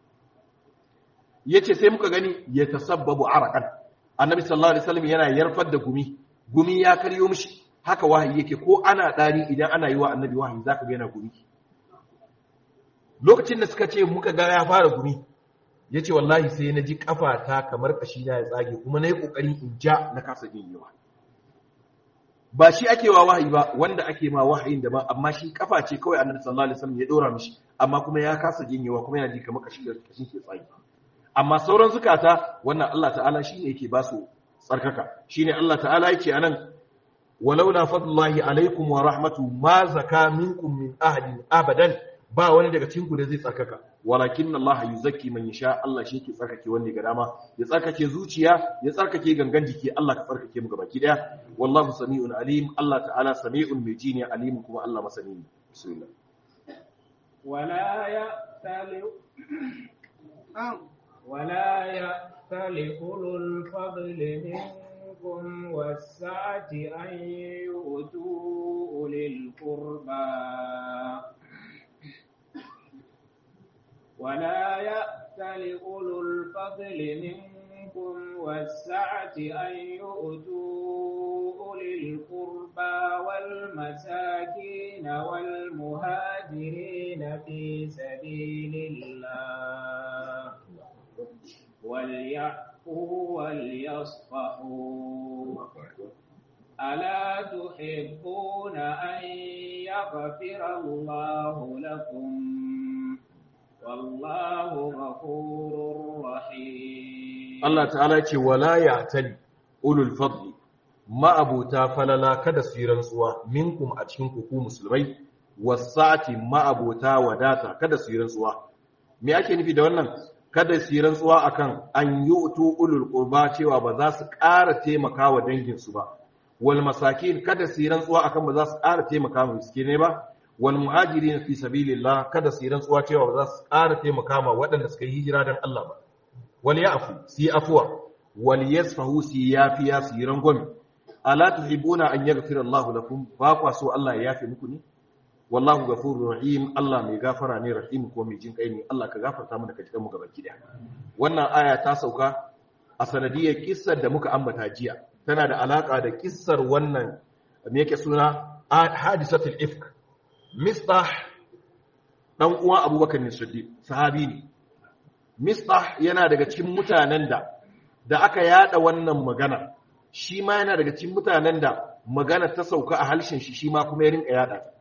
yace sai muka gani ya tasabbabu araqan annabi sallallahu alaihi wasallam yana yarfar da gumi gumi ya karyo mishi haka wahayi yake ko ana dari idan ana yi wa annabi wahayi zaka ga yana gumi lokacin da suka ce muka ga ya fara gumi ya ce wallahi sai na ji ta kamar kashi na ya tsage kuma na yi ƙoƙarin in ja na kasa yawa. ba shi ake wa wahayi ba wanda ake ma wahayin da ba amma shi kafa ce kawai annabi sallallahu alaihi wasallam ya dora mishi amma kuma ya kasa jinyewa kuma yana ji kamar kashi da kashin ke tsage amma sauran zukata wannan Allah ta'ala shine yake ba su tsarkaka shine Allah ta'ala yake anan walaula fadlullahi alaikum wa rahmatu ma zaka minkum min ahadin abadan ba wani daga cikin ku da zai tsarkaka walakin Allah yuzakki man yasha Allah shi yake tsarkake wanda ga dama ya tsarkake zuciya ya tsarkake gangan jiki Allah ka tsarkake mu gabaki daya wallahu sami'un alim Allah ta'ala sami'un mai ji ne alim kuma Allah masani ne bismillah wala ya'tali ولا يأتل أولو الفضل منكم والسعة أن يؤتوا أولي القربى ولا يأتل أولو الفضل منكم والسعة أن يؤتوا أولي القربى والمساكين والمهاجرين في سبيل الله وليعفوا وليصفحوا ألا تحبون أن يغفر الله لكم والله غفور رحيم Allah ta'ala ce wala ya'tali ulul fadli ma'abuta falala kada su yi rantsuwa minkum a cikin ku musulmai wasati ma'abuta wadata kada su yi rantsuwa me ake nufi da wannan kada su yi rantsuwa akan an yi utu ulul qurba cewa ba za su ƙara taimaka wa danginsu ba wal masakin kada su yi rantsuwa akan ba za su ƙara taimaka wa miskine ba wal muhajirin fi sabilillah kada su yi rantsuwa cewa ba za su ƙara taimaka ma waɗanda suka yi hijira dan Allah ba wal ya'fu su yi afwa wal yasfahu su yi yafiya su yi rangwame ala tuhibuna an yaghfira Allahu lakum ba kwa so Allah ya yafe muku ne wallahu ghafurur rahim Allah mai gafara ne rahim ko mai jin kai ne Allah ka gafarta mu daga cikin mu gaba ki wannan aya ta sauka a sanadiyar kissar da muka ambata jiya tana da alaka da kissar wannan me yake suna hadisatul ifk mistah dan uwa Abubakar ne Siddiq sahabi ne mistah yana daga cikin mutanen da da aka yada wannan magana shi ma yana daga cikin mutanen da magana ta sauka a halshen shi shi ma kuma ya rinka yada ta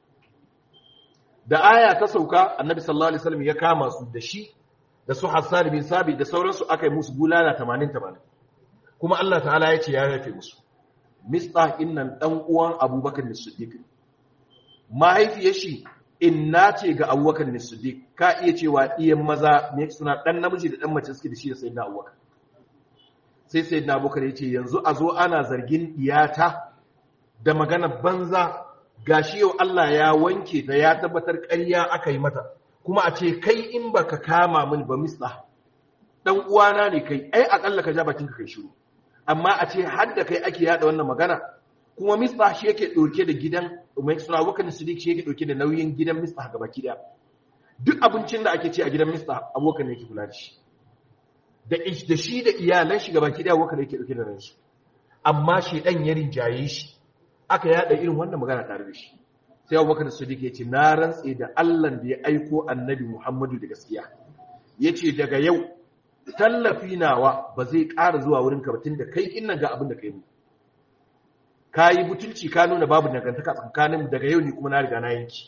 da aya ta sauka annabi sallallahu alaihi wasallam ya kama su da shi da su Hassan bin Sabi da sauransu aka yi musu bulala 80 80 kuma Allah ta'ala ya ce ya rafe musu Mistah innan dan uwan Abubakar Siddiq mahaifiyar shi inna ce ga Abubakar Siddiq ka iya cewa iyan maza ne suna dan namiji da dan mace suke da shi da sayyidina Abubakar sai sayyidina Abubakar ya ce yanzu a zo ana zargin iyata da magana banza gashi yau Allah ya wanke ta ya tabbatar ƙarya aka yi mata kuma a ce kai in baka kama min ba misla dan uwana ne kai ai akalla ka ja bakin ka kai shiru amma a ce har da kai ake yada wannan magana kuma misla shi yake dauke da gidan mai suna wakan sidik shi yake dauke da nauyin gidan misla ga baki daya duk abincin da ake ci a gidan misla abokan ne yake kula da shi da da shi da iyalan shi ga baki daya wakan yake dauke da ransu amma shi dan ya rinjaye shi aka yada irin wannan magana tare da shi sai abubakar sadiq ya ce na rantse da allah da ya aiko annabi muhammadu da gaskiya ya ce daga yau tallafi nawa ba zai ƙara zuwa wurin kabatin da kai innan ga abin da kai mu ka yi butulci ka nuna babu dangantaka tsakanin daga yau ne kuma na riga na yanki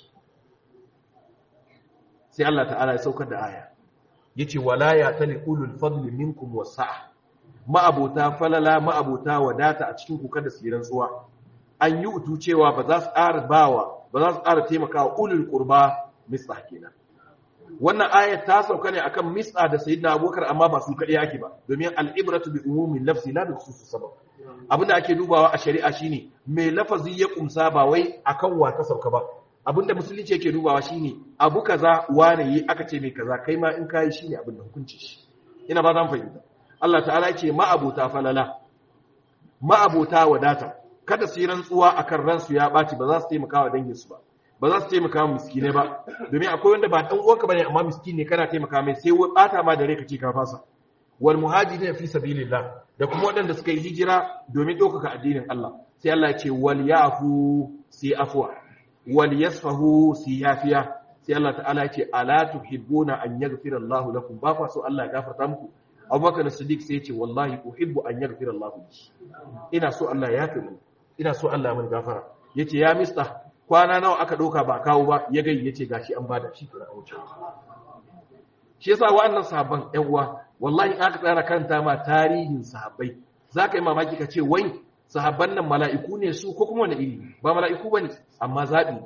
sai allah ta'ala ya saukar da aya ya ce wala ya tali ulul fadli minkum wasa'a ma'abota falala ma'abota wadata a cikin kuka da siran tsuwa an yi utu cewa ba za su ƙara bawa ba za su ƙara taimaka wa ulul qurba mislah kenan wannan ayat ta sauka ne akan mis'a da sayyidina abubakar amma ba su kaɗai ake ba domin al'ibratu bi umumin lafzi la bi khususus sabab abinda ake dubawa a shari'a shine me lafazi ya kumsa ba wai akan wa ta sauka ba abinda musulunci yake dubawa shine abu kaza wane yi aka ce mai kaza kai ma in kai shine abinda hukunci shi ina ba zan fahimta Allah ta'ala ce ma'abota falala ma'abota wadata kada su yi rantsuwa akan ransu ya ɓaci ba za su taimaka wa danginsu ba ba za su taimaka wa miskinai ba domin akwai wanda ba ɗan uwanka bane amma miskini ne kana taimaka mai sai ɓata ma da rai kace ka fasa wal muhajirin fi sabilillah da kuma waɗanda suka yi hijira domin ɗaukaka addinin Allah sai Allah ya ce wal yafu sai afwa wal yasfahu sai yafiya sai Allah ta'ala ya ce ala tuhibbuna an yaghfira Allah lakum ba fa so Allah ya gafarta muku Abubakar Siddiq sai ya ce wallahi uhibbu an yaghfira Allah ina so Allah ya yafe mu ina so Allah mun gafara yace ya mista kwana nawa aka doka ba kawo ba ya gai yace gashi an bada shi kira wuce shi yasa wa'annan sahabban ƴan uwa wallahi in aka tsara kanta ma tarihin sahabbai zaka yi mamaki ka ce wai sahabban nan mala'iku ne su ko kuma wani iri ba mala'iku bane amma zabi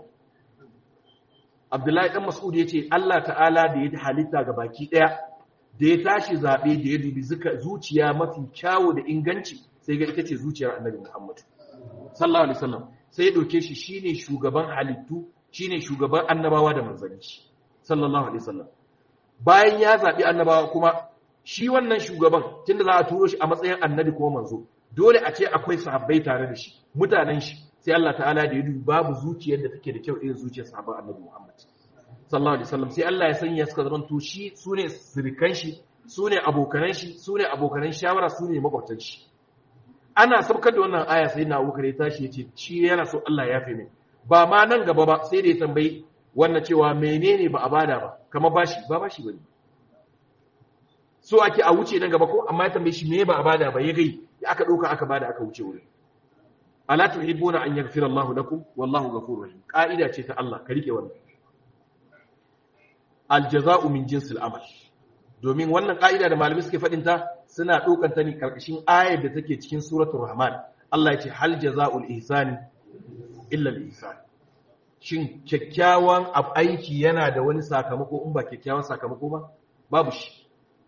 Abdullahi dan Mas'ud yace Allah ta'ala da ya halitta ga baki daya da ya tashi zabe da ya dubi zuciya mafi kyawu da inganci sai ga ita ce zuciyar Annabi Muhammad sallallahu alaihi wasallam sai ya dauke shi shine shugaban halittu shine shugaban annabawa da manzanni sallallahu alaihi wasallam bayan ya zabi annabawa kuma shi wannan shugaban tunda za a turo shi a matsayin annabi ko manzo dole a ce akwai sahabbai tare da shi mutanen shi sai Allah ta'ala da ya dubi babu zuciyar da take da kyau irin zuciyar sahabban annabi Muhammad sallallahu alaihi wasallam sai Allah ya sanya suka zama to shi sune sirikan shi sune abokanan shi sune abokanan shawara sune makwabtan shi ana saukar da wannan aya sai na abubakar ya tashi ya ce shi yana so Allah ya fi mai ba ma nan gaba ba sai da ya tambayi wannan cewa menene ba a bada ba kama bashi ba bashi bane so ake a wuce nan gaba ko amma ya tambaye shi me ba a bada ba ya gai ya aka dauka aka bada aka wuce wurin ala tuhibbuna an yaghfira Allah lakum wallahu ghafurur rahim ka'ida ce ta Allah ka rike wannan aljaza'u min jinsil amal domin wannan ka'ida da malamai suke fadin ta suna ɗaukar ta ne karkashin ayar da take cikin suratul rahman Allah ya ce hal jaza'ul ihsani illa al ihsan shin kyakkyawan aiki yana da wani sakamako in ba kyakkyawan sakamako ba babu shi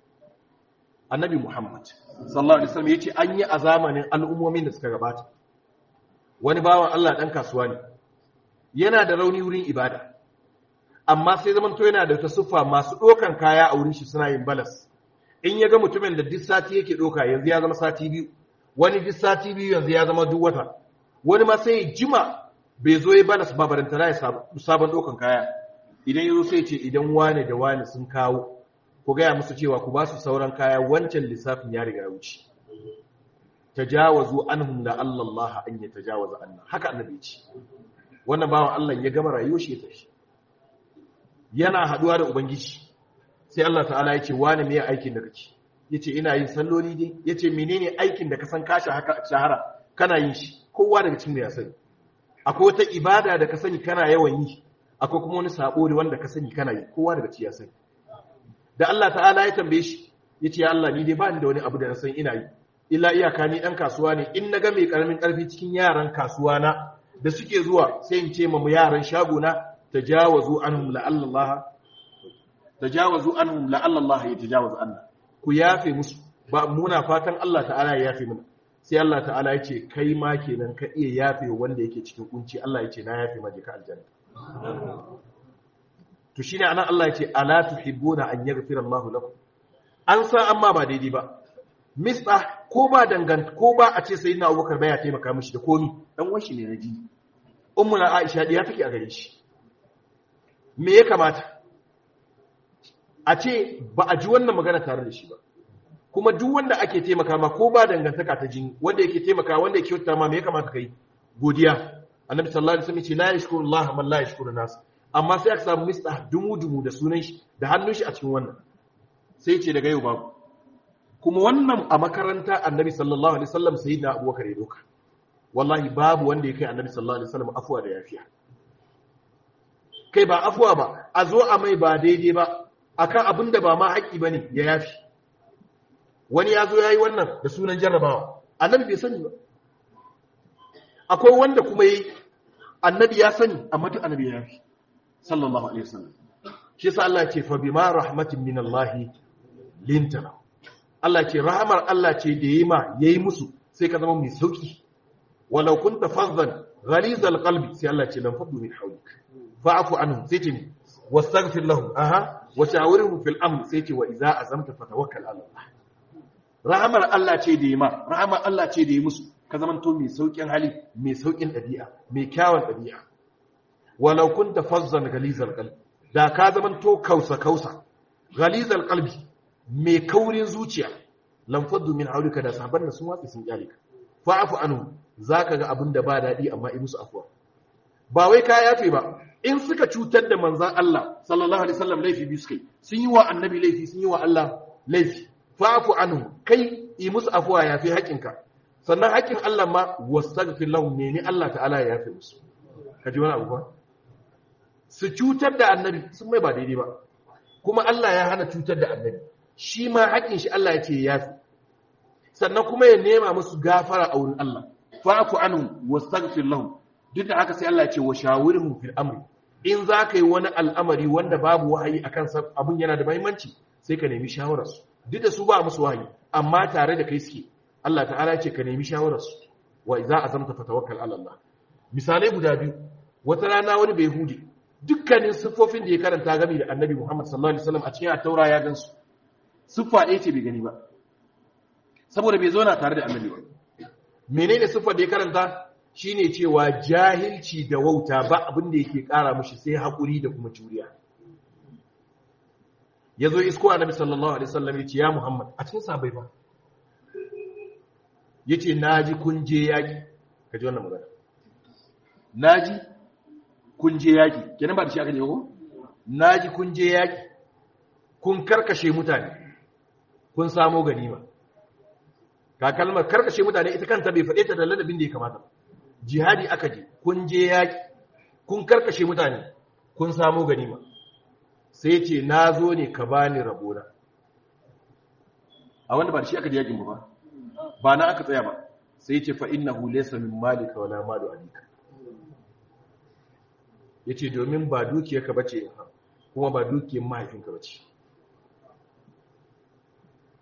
annabi Muhammad sallallahu alaihi wasallam yace an yi a zamanin al'ummomin da suka gabata wani bawan Allah dan kasuwa ne yana da rauni wurin ibada amma sai zaman to yana da ta siffa masu dokan kaya a wurin shi suna yin balas in ya ga mutumin da duk sati yake doka yanzu ya zama sati biyu wani duk sati biyu yanzu ya zama duk wata wani ma sai jima bai zo ya balas ba barantana ya sabon dokan kaya idan ya zo sai ce idan wane da wane sun kawo ku gaya musu cewa ku ba su sauran kaya wancan lissafin ya riga wuce tajawazu anhum la Allah an yatajawaza anna haka annabi ce wannan bawan Allah ya gama rayuwar shi ya tafi yana haduwa da ubangiji sai Allah ta'ala ya ce wani me aikin da kake yace ina yin salloli dai yace menene aikin da ka san ka haka shahara kana yin shi kowa daga cikin ya sani akwai wata ibada da ka sani kana yawan yi akwai kuma wani sabo da wanda ka sani kana yi kowa daga cikin ya sani da Allah ta'ala ya tambaye shi yace ya Allah ni dai ba ni da wani abu da na san ina yi illa iyaka ni dan kasuwa ne in naga mai karamin karfi cikin yaran kasuwa na da suke zuwa sai in ce mu yaran shago na tajawazu anhum la Allah tajawazu anhum la Allah ya tajawazu anna ku yafe musu ba muna fatan Allah ta'ala ya yafe mana sai Allah ta'ala ya ce kai ma kenan ka iya yafe wanda yake cikin kunci Allah ya ce na yafe maje ka aljanna to shine anan Allah ya ce ala tuhibbuna an yaghfira Allahu lakum an san amma ba daidai ba misbah ko ba dangant ko ba a ce sayyidina Abubakar baya taimaka mishi da komi dan wanshi ne na ji ummu na Aisha diya take a gare shi me ya kamata a ce ba a ji wannan magana tare da shi ba kuma duk wanda ake taimaka ma ko ba dangantaka ta jini wanda yake taimaka wanda yake kyauta ma me ya kamata kai godiya annabi sallallahu alaihi wasallam ce la yashkuru Allah man la yashkuru nas amma sai aka samu mista dumu dumu da sunan shi da hannun shi a cikin wannan sai ce daga yau babu kuma wannan a makaranta annabi sallallahu alaihi wasallam sayyidina abubakar ya doka wallahi babu wanda ya kai annabi sallallahu alaihi wasallam afuwa da yafiya kai ba afuwa ba a zo a mai ba daidai ba akan abin da ba ma haƙƙi bane ya yafi wani ya zo ya yi wannan da sunan jarrabawa annabi bai sani ba akwai wanda kuma yi annabi ya sani amma duk annabi ya yafi sallallahu alaihi wasallam shi yasa Allah ce fa bima rahmatin min Allah lintana Allah ce rahmar Allah ce da yayi ma yayi musu sai ka zama mai sauki walau kunta fazzan ghalizal qalbi sai Allah ce lam faddu min hawlik fa'fu anhum sai ce wastaghfir lahum aha wa shawirhum fil amr sai ce wa idza azamta fatawakkal ala Allah rahamar Allah ce da yi ma rahamar Allah ce da yi musu ka zamanto mai saukin hali mai saukin ɗabi'a mai kyawun ɗabi'a walau kunta fazzan galizal qalbi da ka zamanto kausa kausa galizal qalbi mai kaurin zuciya lam faddu min hawlika da saban sun watsi sun kyale ka fa'fu anhu zaka ga abin da ba daɗi amma yi musu afwa ba wai ka yafe ba in suka cutar da manzon Allah sallallahu alaihi wasallam laifi biyu suka yi sun yi wa annabi laifi sun yi wa Allah laifi fa'fu anhu kai yi musu afuwa ya fi haƙinka sannan haƙin Allah ma wastaghfir lahum ne ni Allah ta'ala ya yafe musu kaji wani abu ba su cutar da annabi sun mai ba daidai ba kuma Allah ya hana cutar da annabi shi ma haƙin shi Allah ya ce ya yafe sannan kuma ya nema musu gafara a wurin Allah fa'fu anhu wastaghfir lahum duk da haka sai Allah ya ce wa shawirhum fil amri in za ka yi wani al'amari wanda babu wahayi akan abun yana da muhimmanci sai ka nemi shawararsu duk da su ba musu wahayi amma tare da kai suke Allah ta'ala ce ka nemi shawararsu wa idza azamta fatawakkal ala Allah misalai guda biyu wata rana wani bai hudi dukkanin siffofin da ya karanta game da Annabi Muhammad sallallahu alaihi wasallam a cikin at-taura ya gansu siffa ɗaya ce bai gani ba saboda bai zauna tare da Annabi ba menene siffar da ya karanta shine cewa jahilci da wauta ba abin da yake kara mushi sai hakuri da kuma juriya ya zo isko annabi sallallahu alaihi wasallam ya ce ya muhammad a cikin sabai ba ya ce naji kun je yaƙi ka ji wannan magana naji kun je yaƙi kenan ba da shi aka je ko naji kun je yaƙi kun karkashe mutane kun samo ganima ka kalmar karkashe mutane ita kanta bai faɗe ta da ladabin da ya kamata jihadi aka je kun je yaƙi kun karkashe mutane kun samo ganima sai ce na zo ne ka bani rabona a wanda ba da shi aka da yakin ba ba na aka tsaya ba sai ce fa innahu laysa min malika wala malu abika yace domin ba dukiyarka bace kuma ba dukiyar mahaifinka bace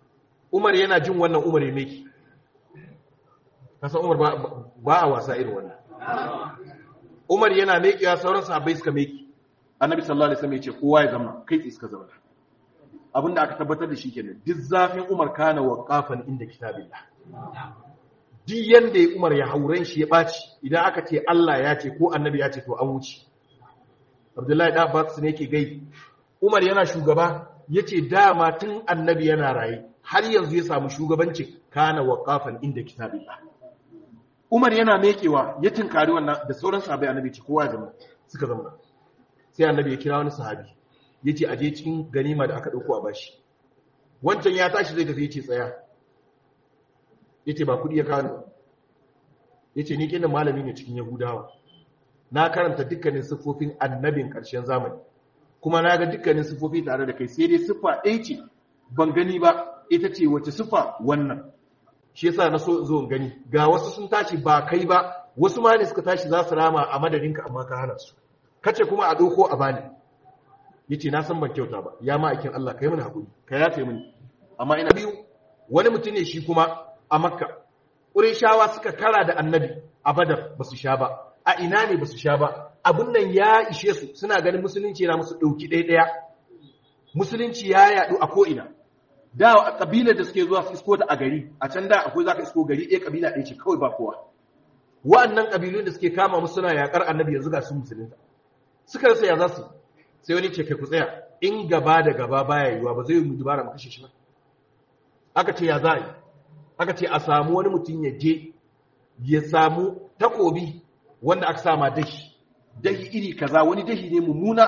umar yana jin wannan umar ya meki kasan umar ba a wasa irin wannan umar yana mekiya sauran sahabbai suka meki annabi sallallahu alaihi wasallam ya ce kowa ya zama kai tsaye suka zama abinda aka tabbatar da shi kenan duk zafin umar kana waqafan inda kitabillah duk yanda ya umar ya hauren shi ya baci idan aka ce Allah ya ce ko annabi ya ce to an wuce abdullahi da abbas ne yake gai umar yana shugaba yace dama tun annabi yana raye har yanzu ya samu shugabancin kana waqafan inda kitabillah umar yana mekewa ya tinkari wannan da sauran sahabbai annabi ce kowa ya zama suka zama sai annabi ya kira wani sahabi yace aje cikin ganima da aka dauko a bashi wancan ya tashi zai tafi yace tsaya yace ba kudi ya kawo yace ni kenan malami ne cikin yahudawa na karanta dukkanin siffofin annabin ƙarshen zamani kuma na ga dukkanin siffofi tare da kai sai dai siffa ɗaya ce ban gani ba ita ce wace siffa wannan shi yasa na so zo gani ga wasu sun tashi ba kai ba wasu ma ne suka tashi za su rama a madadinka amma ka hana su kace kuma a doko a bani yace na san ban kyauta ba ya ma aikin Allah kai mana hakuri ka yafe mini amma ina biyu wani mutum ne shi kuma a makka ƙurishawa suka kara da annabi a badar ba su sha ba a ina ne ba su sha ba abin nan ya ishe su suna ganin musulunci yana musu ɗauki ɗaya musulunci ya yaɗu a ko'ina da a ƙabilar da suke zuwa su isko ta a gari a can da akwai za ka isko gari ɗaya ƙabila ɗaya ce kawai ba kowa wa'annan ƙabilun da suke kama musu suna yaƙar annabi yanzu ga su musulunta suka rasa ya za su sai wani ce kai ku tsaya in gaba da gaba baya yiwa ba zai yi mu dubara mu kashe shi ba aka ce ya za a yi aka ce a samu wani mutum ya je ya samu takobi wanda aka sama dahi dahi iri kaza wani dahi ne mummuna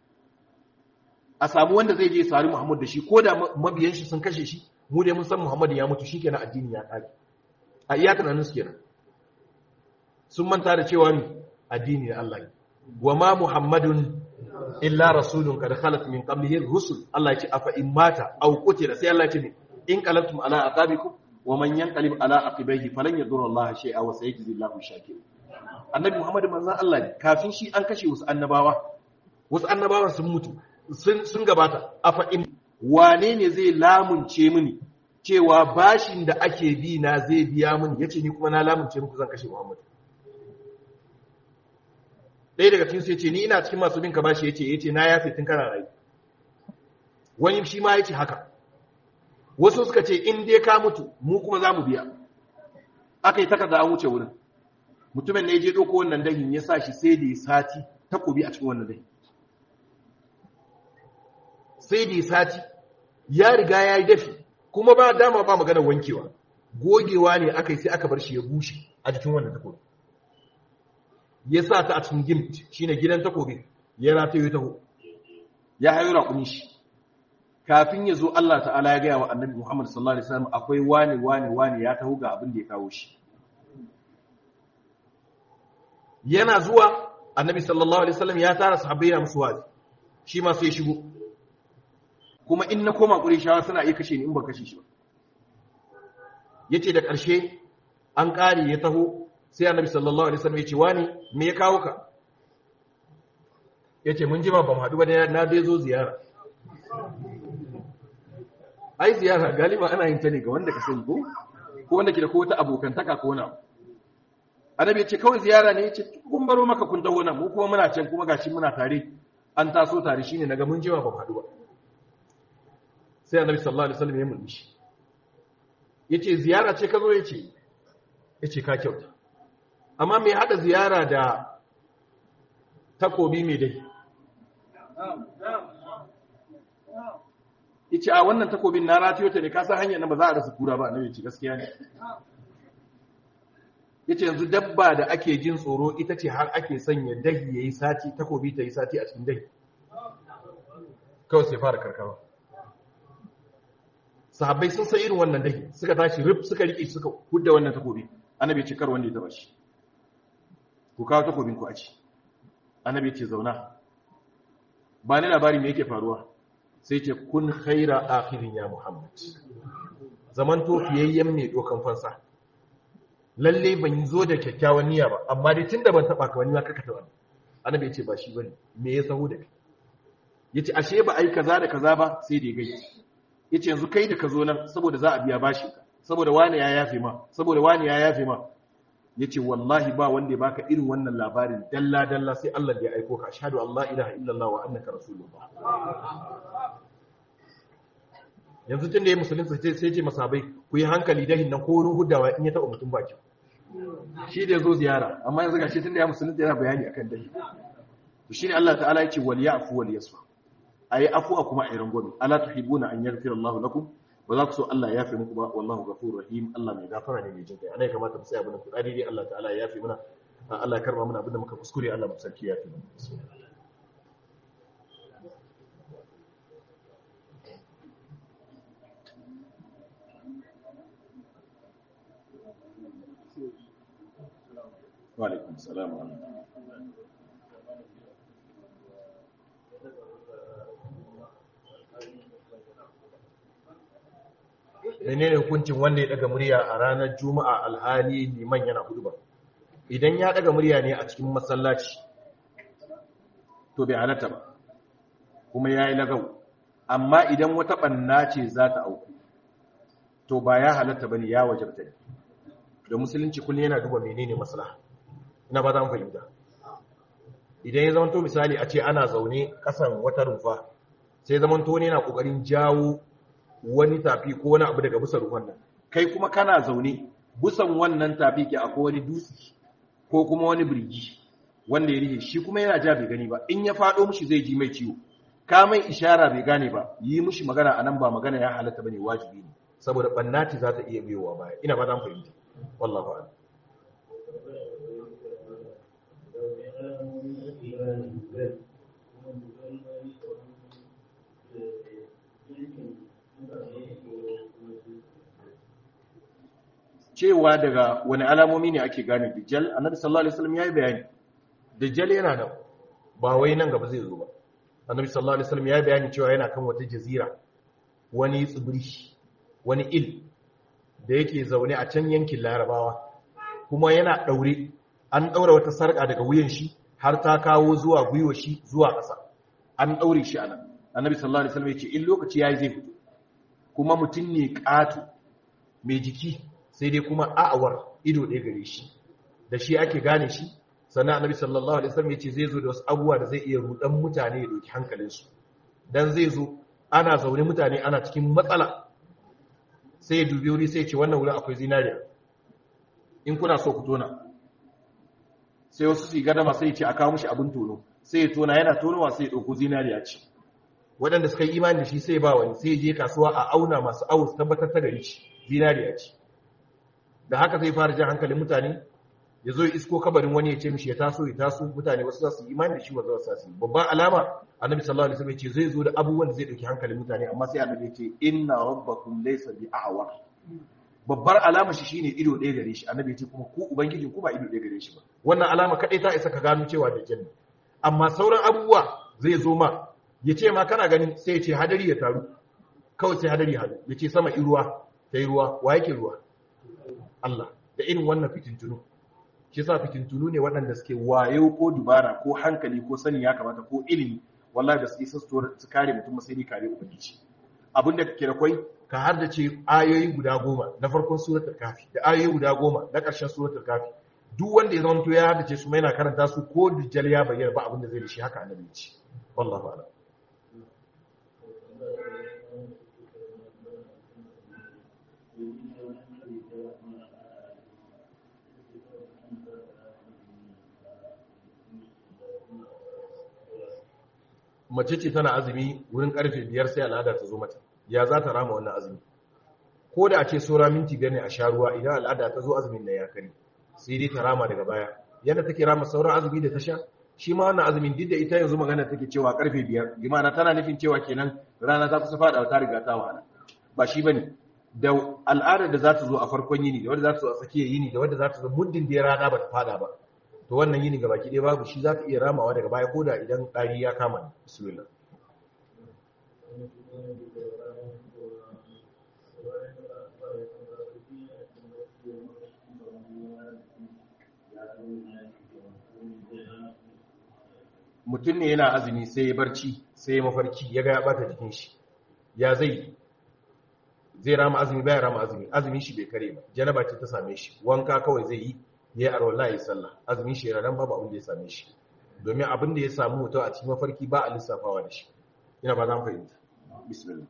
a samu wanda zai je sari Muhammad da shi ko da mabiyan shi sun kashe shi mu dai mun san Muhammad ya mutu shikenan addini ya kare a iya tunanin su kenan sun manta da cewa ni addini ne Allah ne wa ma Muhammadun illa rasulun kad khalat min qablihi rusul Allah ya ce afa in mata aw qutila sai Allah ya ce in qalabtum ala aqabikum wa man yanqalib ala aqibaihi falan yadurra Allah shay'a wa sayajzi Allahu shakirin annabi Muhammad manzon Allah ne kafin shi an kashe wasu annabawa wasu annabawan sun mutu sun gabata a fa'in wane ne zai lamunce mini cewa bashin da ake bi na zai biya mini yace ni kuma na lamunce muku zan kashe Muhammad ɗaya daga cikin su yace ni ina cikin masu bin ka bashi yace yace na yafe tun kana rai wani shi ma yace haka wasu suka ce in dai ka mutu mu kuma za mu biya aka yi takarda an wuce wurin mutumin ne je ɗauko wannan dahin ya sa shi sai da ya sati takobi a cikin wannan dahin sai da ya sati ya riga ya yi dafi kuma ba dama ba magana wankewa gogewa ne aka yi sai aka bar shi ya bushe a jikin wannan takobi ya sa ta a cikin gimt shine gidan takobi ya rataye taho ya hayo raƙumi shi kafin ya zo Allah ta'ala ya gaya wa annabi Muhammad sallallahu alaihi wasallam akwai wani wani wani ya taho ga abin da ya kawo shi yana zuwa annabi sallallahu alaihi wasallam ya tara sahabbai na musu wazi shi ma sai shigo kuma in na koma qurayshawa suna iya kashe ni in ba kashe shi ba yace da ƙarshe an ƙare ya taho sai annabi sallallahu alaihi wasallam ya ce wani me ya kawo ka yace mun jima ba mu haɗu ba na dai zo ziyara ai ziyara galiba ana yin ta ne ga wanda ka sani ko ko wanda ke da ko wata abokantaka ko wani abu annabi ce kawai ziyara ne yace kun baro maka kun taho nan mu kuma muna can kuma gashi muna tare an taso tare shine naga mun jima ba faɗu ba sai annabi sallallahu alaihi wasallam ya mulmishi yace ziyara ce ka zo yace yace ka kyauta amma me hada ziyara da takobi mai dai yace a wannan takobin na ratiyo ta ne ka san hanyar nan ba za a rasa kura ba annabi ce gaskiya ne yace yanzu dabba da ake jin tsoro ita ce har ake sanya dahi yayi sati takobi ta yi sati a cikin dahi kawai sai fara karkarwa sahabbai sun san irin wannan dahi suka tashi rip suka rike suka hudda wannan takobi annabi ce kar wanda ya taba shi ku kawo takobin ku a ci annabi ce zauna ba ni labari me yake faruwa sai ce kun khaira akhirin ya muhammad zaman to fiyayyen mai dokan fansa lalle ban zo da kyakkyawan niyya ba amma dai tunda ban taba ka wani ma kaka taba annabi ya ce ba shi bane me ya sahu da kai yace ashe ba ai kaza da kaza ba sai da gai yace yanzu kai da ka zo nan saboda za a biya bashi ka saboda wani ya yafe ma saboda wani ya yafe ma yace wallahi ba wanda ya baka irin wannan labarin dalla dalla sai Allah da ya aiko ka ashhadu an la ilaha illallah wa annaka rasulullah yanzu tun da ya musulunta sai sai ce masabai ku yi hankali da hinnan ko ruhu hudawa in ya taɓa mutum baki shi da ya zo ziyara amma yanzu gashi tun da ya musulunta yana bayani akan dahi to shine Allah ta'ala ya ce wal ya'fu wal yasfa ayi afuwa kuma ayi rangwame ala tuhibuna an yaghfira Allah lakum ba za ku so Allah ya yafe muku ba wallahu ghafurur rahim Allah mai gafara ne mai jin kai anai kamata mu tsaya bana ku dai Allah ta'ala ya yafe mana Allah ya karba mana abinda muka kuskure Allah mu sarki ya yafe mana wa alaikum salam wa rahmatullahi menene hukuncin wanda ya daga murya a ranar juma'a alhali liman yana huduba idan ya daga murya ne a cikin masallaci to bai halatta ba kuma yayi lagau amma idan wata banna ce za ta auku to ba ya halatta bane ya wajabta ne da musulunci kullum yana duba menene maslaha ina ba za mu fahimta idan ya zamanto misali a ce ana zaune kasan wata rumfa sai zamanto ne yana kokarin jawo wani tafi ko wani abu daga busar ruwan nan kai kuma kana zaune busan wannan tafi ke akwai wani dutse ko kuma wani birgi wanda ya rihe shi kuma yana ja bai gani ba in ya faɗo mushi zai ji mai ciwo ka mai ishara bai gane ba yi mushi magana anan ba magana ya halatta bane wajibi ne saboda bannati za ta iya biyowa baya ina ba zan fahimta wallahu a'lam cewa daga wani alamomi ne ake gane dajjal annabi sallallahu alaihi wasallam yayi bayani dajjal yana nan ba wai nan gaba zai zo ba annabi sallallahu alaihi wasallam yayi bayani cewa yana kan wata jazira wani tsibiri wani il da yake zaune a can yankin larabawa kuma yana daure an daura wata sarka daga wuyan shi har ta kawo zuwa gwiwa shi zuwa ƙasa an daure shi anan annabi sallallahu alaihi wasallam yace in lokaci yayi zai fito kuma mutum ne ƙato mai jiki sai dai kuma a'awar ido ɗaya gare shi da shi ake gane shi sannan annabi sallallahu alaihi wasallam yace zai zo da wasu abubuwa da zai iya rudan mutane ya doki hankalinsu dan zai zo ana zaune mutane ana cikin matsala sai ya dubi wuri sai ya ce wannan wurin akwai zinariya in kuna so ku tona sai wasu su gadama sai ya ce a kawo mishi abin tono sai ya tona yana tonowa sai ya ɗauko zinariya ce waɗanda suka yi imani da shi sai ba wani sai ya je kasuwa a auna masu awu su tabbatar ta gari ce zinariya ce da haka zai fara jan hankalin mutane ya zo ya isko kabarin wani ya ce mishi ya taso ya taso mutane wasu za su yi imani da shi wasu za su yi babban alama annabi sallallahu alaihi wasallam ya ce zai zo da abubuwan da zai dauki hankalin mutane amma sai annabi ya ce inna rabbakum laysa bi a'war babbar alama shi shine ido ɗaya gare shi annabi ya ce kuma ku ubangijin ku ba ido ɗaya gare shi ba wannan alama kadai ta isa ka gano cewa da janna amma sauran abubuwa zai zo ma ya ce ma kana gani sai ya ce hadari ya taru kawai sai hadari ya ya ce sama iruwa ta yi ruwa wa yake ruwa Allah da irin wannan fitintunu shi sa fitintunu ne waɗanda suke wayo ko dubara ko hankali ko sani ya kamata ko ilimi wallahi da suke sassuwar su kare mutum sai dai kare ubangiji abin da kake da kwai ka har da ce ayoyi guda goma na farkon suratul kafi da ayoyi guda goma na ƙarshen suratul kafi duk wanda ya zama to ya da ce su mai na karanta su ko dijjal ya bayyana ba abin da zai da shi haka annabi ce wallahi a'lam mace ce tana azumi wurin karfe biyar sai al'ada ta zo mata ya za ta rama wannan azumi ko da a ce saura minti gane a sha ruwa idan al'ada ta zo azumin na ya kare sai dai ta rama daga baya yadda take rama sauran azumi da ta sha shi ma wannan azumin duk da ita yanzu magana take cewa karfe biyar limana tana nufin cewa kenan rana ta kusa faɗa ta riga ta wahala ba shi bane da al'adar da za ta zo a farkon yini da wadda za ta zo a tsakiyar yini da wadda za ta zo muddin da ya rana ba ta faɗa ba to wannan yini gaba ki ɗaya babu shi za ka iya ramawa daga baya ko da idan ɗari ya kama ni bismillah mutum ne yana azumi sai ya barci sai ya mafarki ya ga ya bata jikin shi ya zai zai rama azumi baya rama azumi azumin shi bai kare ba janaba ce ta same shi wanka kawai zai yi ya yi arwala ya yi sallah azumin shi yana nan babu abin da ya same shi domin abin da ya samu mutum a cikin mafarki ba a lissafawa da shi ina ba za mu fahimta bismillah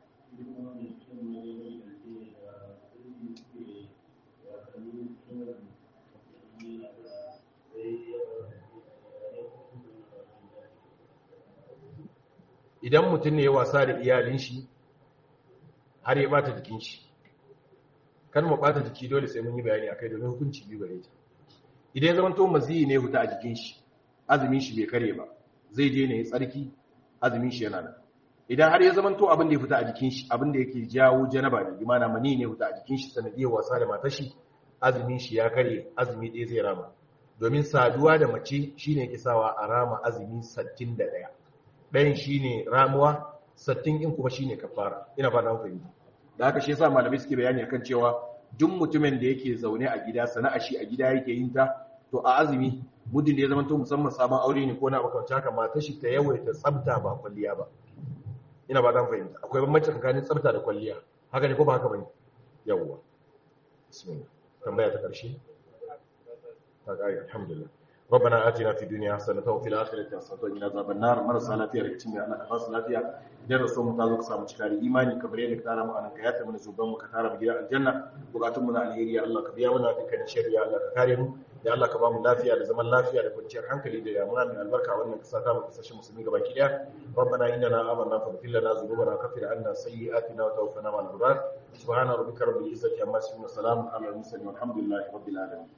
idan mutum ne ya wasa da iyalin shi har ya bata jikin shi kan mu bata jiki dole sai mun yi bayani akai domin hukunci biyu gare ta idan ya zama to maziyi ne huta a jikin shi azumin shi bai kare ba zai je ne ya tsarki azumin shi yana nan idan har ya zama to abin da ya fita a jikin shi abin da yake jawo janaba ne imana mani ne huta a jikin shi sanadiyar wasa da matar shi azumin shi ya kare azumi ɗaya zai rama domin saduwa da mace shine yake sawa a rama azumi 61 ɗayan shine ramuwa sattin in kuma shine kafara ina ba da fahimta da haka shi yasa malamai suke bayani akan cewa duk mutumin da yake zaune a gida sana'a shi a gida yake yin ta to a azumi muddin da ya zama to musamman sabon aure ne ko na makamancin haka matar shi ta yawaita tsafta ba kwalliya ba ina ba da fahimta akwai bambanci tsakanin tsafta da kwalliya haka ne ko ba haka bane yawwa bismillah tambaya ta karshe ta kare alhamdulillah ربنا آتنا في الدنيا حسنة وفي الآخرة حسنة وقنا عذاب النار مرسى lafiya daga cikin Allah ka basu lafiya idan rasul mu ta zo ka samu cikari imani ka bare da ka tara mu anan ka yata mana zuban mu ka tara mu gidan aljanna bukatun mu na alheri ya Allah ka biya mana dukkan sharri ya Allah ka kare mu ya Allah ka ba mu lafiya da zaman lafiya da kwanciyar hankali da damuna mai albarka wannan kasa ta mu kasashen musulmi gaba ki daya ربنا إننا آمنا فاغفر لنا ذنوبنا وكفر عنا سيئاتنا وتوفنا مع الأبرار سبحان ربك رب العزة عما يصفون وسلام على المرسلين والحمد لله رب العالمين